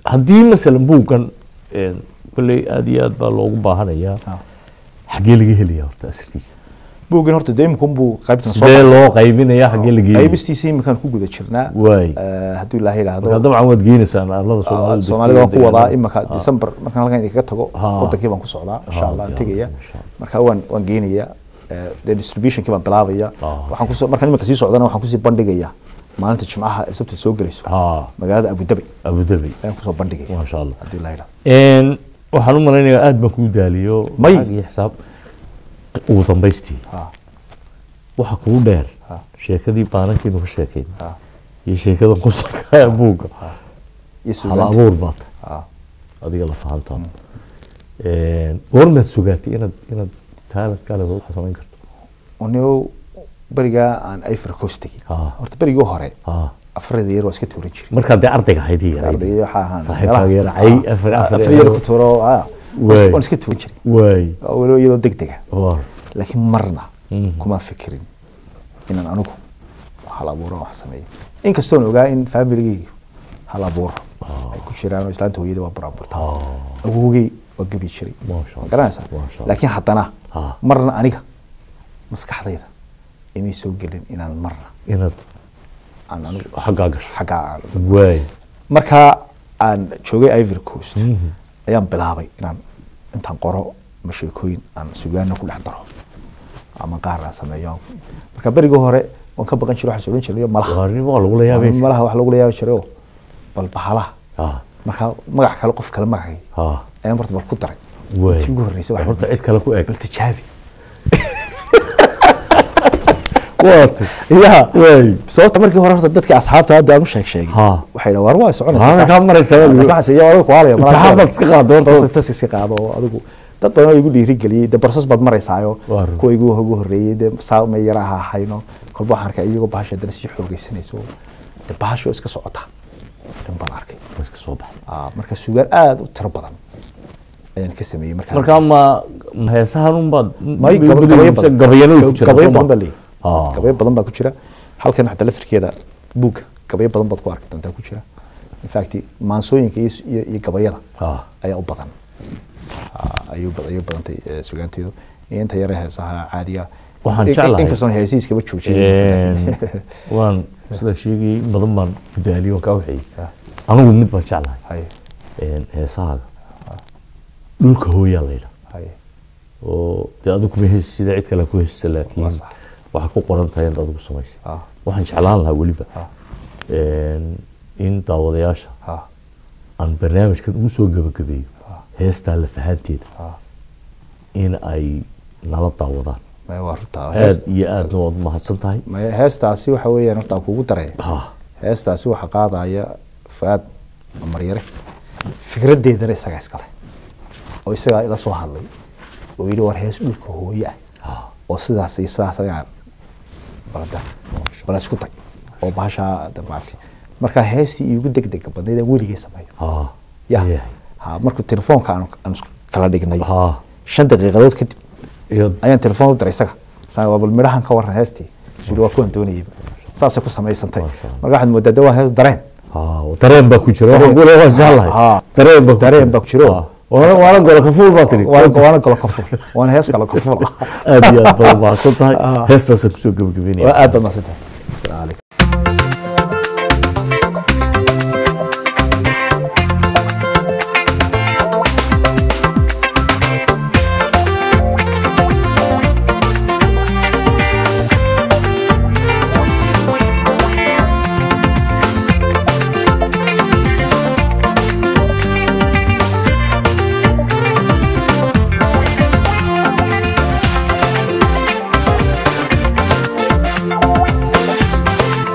haddii masalan buuggan een, kolley aad iyo aad baa loogu baahanayaa Ah. xaggee laga helaya horta asalkiisa buuggan horta de imika unbuu qaybtan soo sidee loo qaybinaya xaggee laga helaya qaybistiisa imikaan ku guda jirnaa waay Eh, hadduu ilaahay marka yidhaahdo dabcan waad geenaysaan arlada Ah, soomaalida soomaalida waan ku wadaa deegaanada. imika Ah. december markaan halkan idinkaga tago Ha. wadankii baan ku socdaa insha Ha, allah aan ya, tegaya insha Allah. marka waan waan geenaya Eh, dee distributionkii baan bilaabaya Ah. waxaan kusoo markaan imika sii socdana waxaan kusii bandhigaya maalinta jimcaha ee sabti soo gelayso ha magaalada abu dhabi abu dhabi ayaan kusoo bandhigaya maasha allah hadduu ilaahay yidhaahdo Een, waxaan u malaynayaa aad baan kuu daaliyo May. lacag iyo xisaab ugu dambaystii Ha, waxa kugu dheer Ha. sheekadii baanankiinu ka sheekayn ha, iyo sheekada qusalka ee buugga iyo hal suugaanta abuur baa tahay Ha. adiga la fahantaa goormaad sugaatay inaad inaad taalad kaleed wax samayn karto unio berigaa aan ivory coast tegin Ha. horta berigii hore ha afarada yar waa iska tuuran jiray markaad dee ardayga ahayd iyo yarayd ardayga waxaa ahaan Saaxiibkaaga meelaha- yar, cay, Ah, afar- ah, afar afar yar. yar ku tuuro ah, Waay. waan iska tuuran jiray waay oo weliba iyadoo deg dega war laakiin marna Mhm. kuma fikirin inaan anigu hal abuuro wax sameeyo inkastoon ogaa in familigeygu hal abuuro ay ku jiraan oo islaanta hooyada waa buraanburta awowgey waa gebi jiray Masha Allah. garanaysaa Masha Allah. laakiin haddana Ha. marna aniga maskaxdayda imay soo gelin inaan marna inaad aan anigu xaggaa gasho xaggaa aan waay markaa aan joogay ivory coast ayaan bilaabay inaan intaan qoro ama sheekooyin aan sugaana ku dhex daro ama qaar aan sameeyo marka berigii hore waan ka baqan jiray waxaan odhan jiray malaha waarnimo waa lagula yaabaysa malaha wax lagula yaabi jiray oo bal bahalaha ha marka magac kale qof kale magacay ha ayaan horta bal ku daray waay tii ugu horreysay waxaan horta cid kale ku eg bal tijaabi waata ya waay sababta markii hore horta dadkii asxaabta hadda aan u sheeg sheegay Ha. waxay dhahaan war waa soconaysaa Waana kaa maraysaa, Laakiin adigu. waxaan siiyay adigu kuaalaya Imtixaan baad iska qaado horta. horta tas iska qaado oo adigu dad badan oo igu dhiirigeliyey de barsas baad maraysaayo Waar. kuwa igu ugu horreeyey de saa may yara ha hayno kolba waxaan arkay iyagoo bahasha haddana sii xoogeysanayso de bahasha oo iska socota dhan baan arkay waa iska soo baxay Ah, marka sugaan aada u tiro badan ayaan ka sameeyey markaa marka ma ma heesahan unbaad may gab- gabayo badan gabayano ku jira gabayo soo ma? badan baa leeyahay Ah. gabayo badan baa ku jira halkan xataa laftirkeeda buugga gabayo badan baad ku arki doontaa ku jira in fact maansooyinka iyo iyo iyo gabayada Ah. ayaa u badan Ah, ayuu bad- ayuu badantay eh, sugaanteedu iyo inta yare heesaha caadiga Waxaan In- in- jeclahay. inkastoon heesiiskaba joojiyey Een, waan sida sheegayay in badan baan ku daaliyo waan kaa waxeeyey anigu mid baan jeclahay hay een, heesahaaga dhulka hooyaa la yidhaa hay oo dee adigu kuma heesi sida cid kale ku heesisa laakiin Waa sax. waxay ku qoran tahay inaad adigu samaysay Ah. waxaan jeclaan lahaa weliba Ah. een, in daawadayaasha ha aan barnaamijkan ugu soo gabagabeeyo heestaa lafahanteeda ha in ay nala daawadaan maya waa runta aad hees iyo aadna waad mahadsan tahay maya heestaasi waxa weeyaan horta aan kuugu daraya ha heestaasi waxaa qaadaya fuaad maryare fikraddeedana isagaa iskale oo isagaa ila soo hadlay oo yidhi war hees dhulka hooye ah oo sidaas iyo sidaas ayaan balada bala isku day oo bahashaa de maaragtay marka heestii iigu degdega badnayd aan weligay sameeyo ha ya yahay. ha markuu telefoonka aan aan isku kala dhignay ha shan daqiiqadood kadib iyo ayaan telefoon u diray isaga saa waa bal midhahan ka waran heestii suri waa kuwan doonayay saasay ku samaysantay Masha Allah. marka waxaad moodaa de waa hees dareen ha dareen baa ku jira waxaan ku leeyahay waan jeclahay Ha. dareen baa ku Dareen jira. baa ku jiro. Ha. waana waana gola kafuul baa tiri waana waana galo ka ful waana hees kale ka ful aad iyo aad baad mahadsan tahay heestaasaan kusoo gabagabeynaya waa aad baad mahadsantahay asalaamu calaykum Thank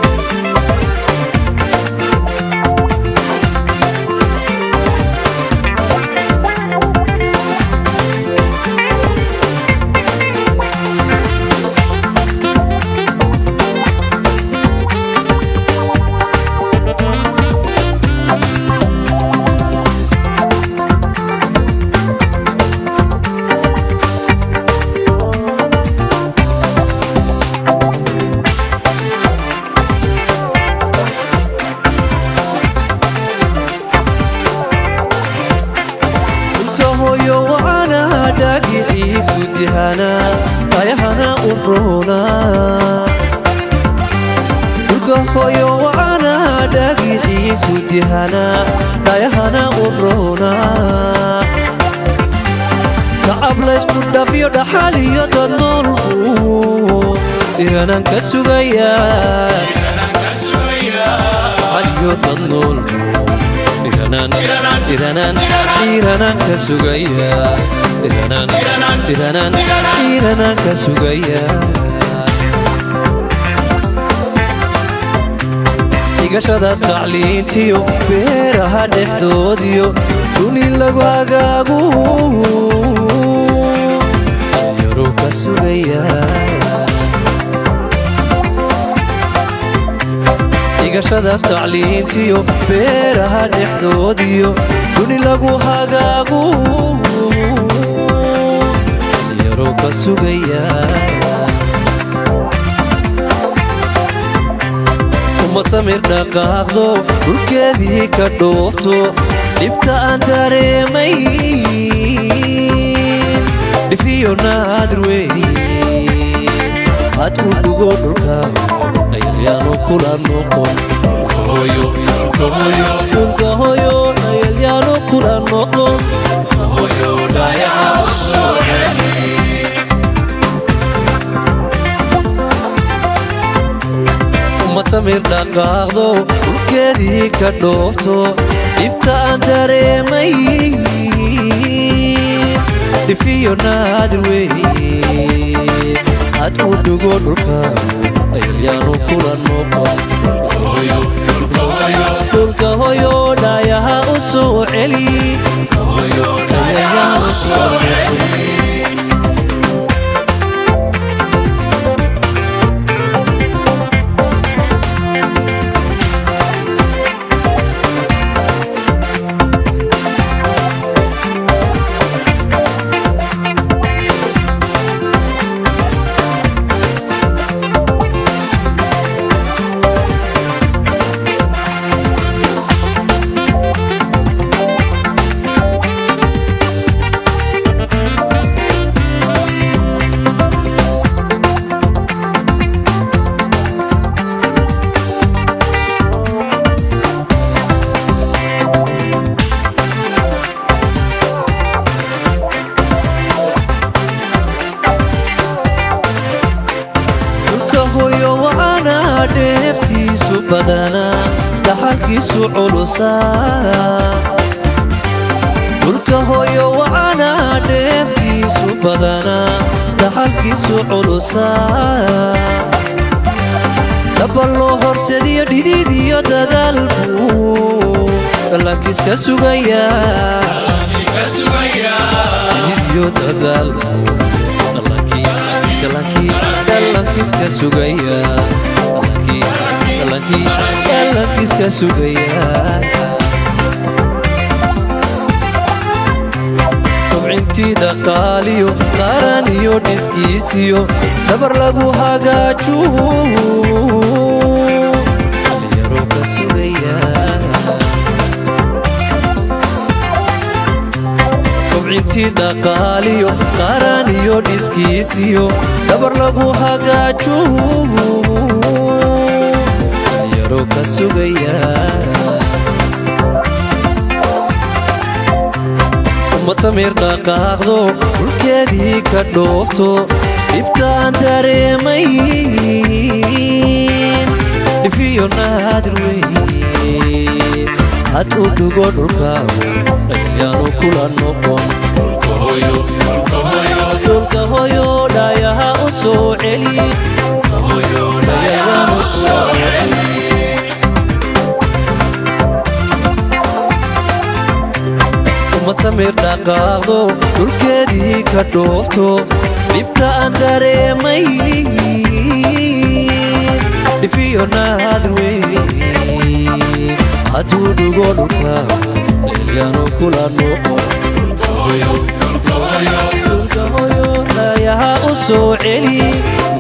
roona dhulka hooyo wacana dhagixiisu dihana dhayahana u roona tacab laysku dhafyo dhaxal iyo dad noolku iranan ka sugaya dhaxal iyo dad noolku iranan iranan iranan ka sugaya iranan iranan iranan ka sugaya dhigashada tacliintiyo beeraha dhexdoodiyo duni lagu hagaagu dhalinyaro ka sugaya dhigashada tacliintiyo beeraha dhexdoodiyo duni lagu hagaagu dhalinyaro ka sugaya ummad samir dhaqaaqdo dhulkeedii ka dhoofto dhibta aan dareemay dhifiyo naadir wey had u dhugo dhulka ayalyaanu kula noqon dhulka hoyo ayalyaanu kula noqon ummad samir dhaqaaqdo dhulkeedii ka dhoofto dhibta aan dareemay dhifiyo naadir wey had u dhugo dhulka ayalyaanu kula noqon dhulka hoyo dhaayaha u soo celi Ayayaanu soo celi. dhulka hoyo wacana dheeftiisu badana dhaxalkiisu culusa dhulka hoyo wacana dheeftiisu badana dhaxalkiisu culusa dhaba loo horsediyo dhidid iyo dadaalku dhalankiiska sugaya dhidid iyo dadaalku dhalankiiska sugaya dhalankiiska sugaya kobcintii dhaqaaliyo qaran iyo dhiskiisiyo dhabar lagu hagaaju dhalinyaro ka sugaya kobcintii dhaqaaliyo qaran iyo dhiskiisiyo dhabar lagu hagaaju dhalinyaro ka sugaya ummad samir dhaqaaqdo dhulkeedii ka dhoofto dhibta aan dareemay dhifiyo naadir wey had u dhugo dhulka ayaanu kula noqon dhulka hoyo dhaayaha u soo celi Ayaanu soo celi. ummad samir dhaqaaqdo dhulkeedii ka dhoofto dhibta aan dareemay dhifiyo naadir wey hadduu dhugo dhulka ayaanu kula noqon dhulka hoyo dhaayaha u soo celi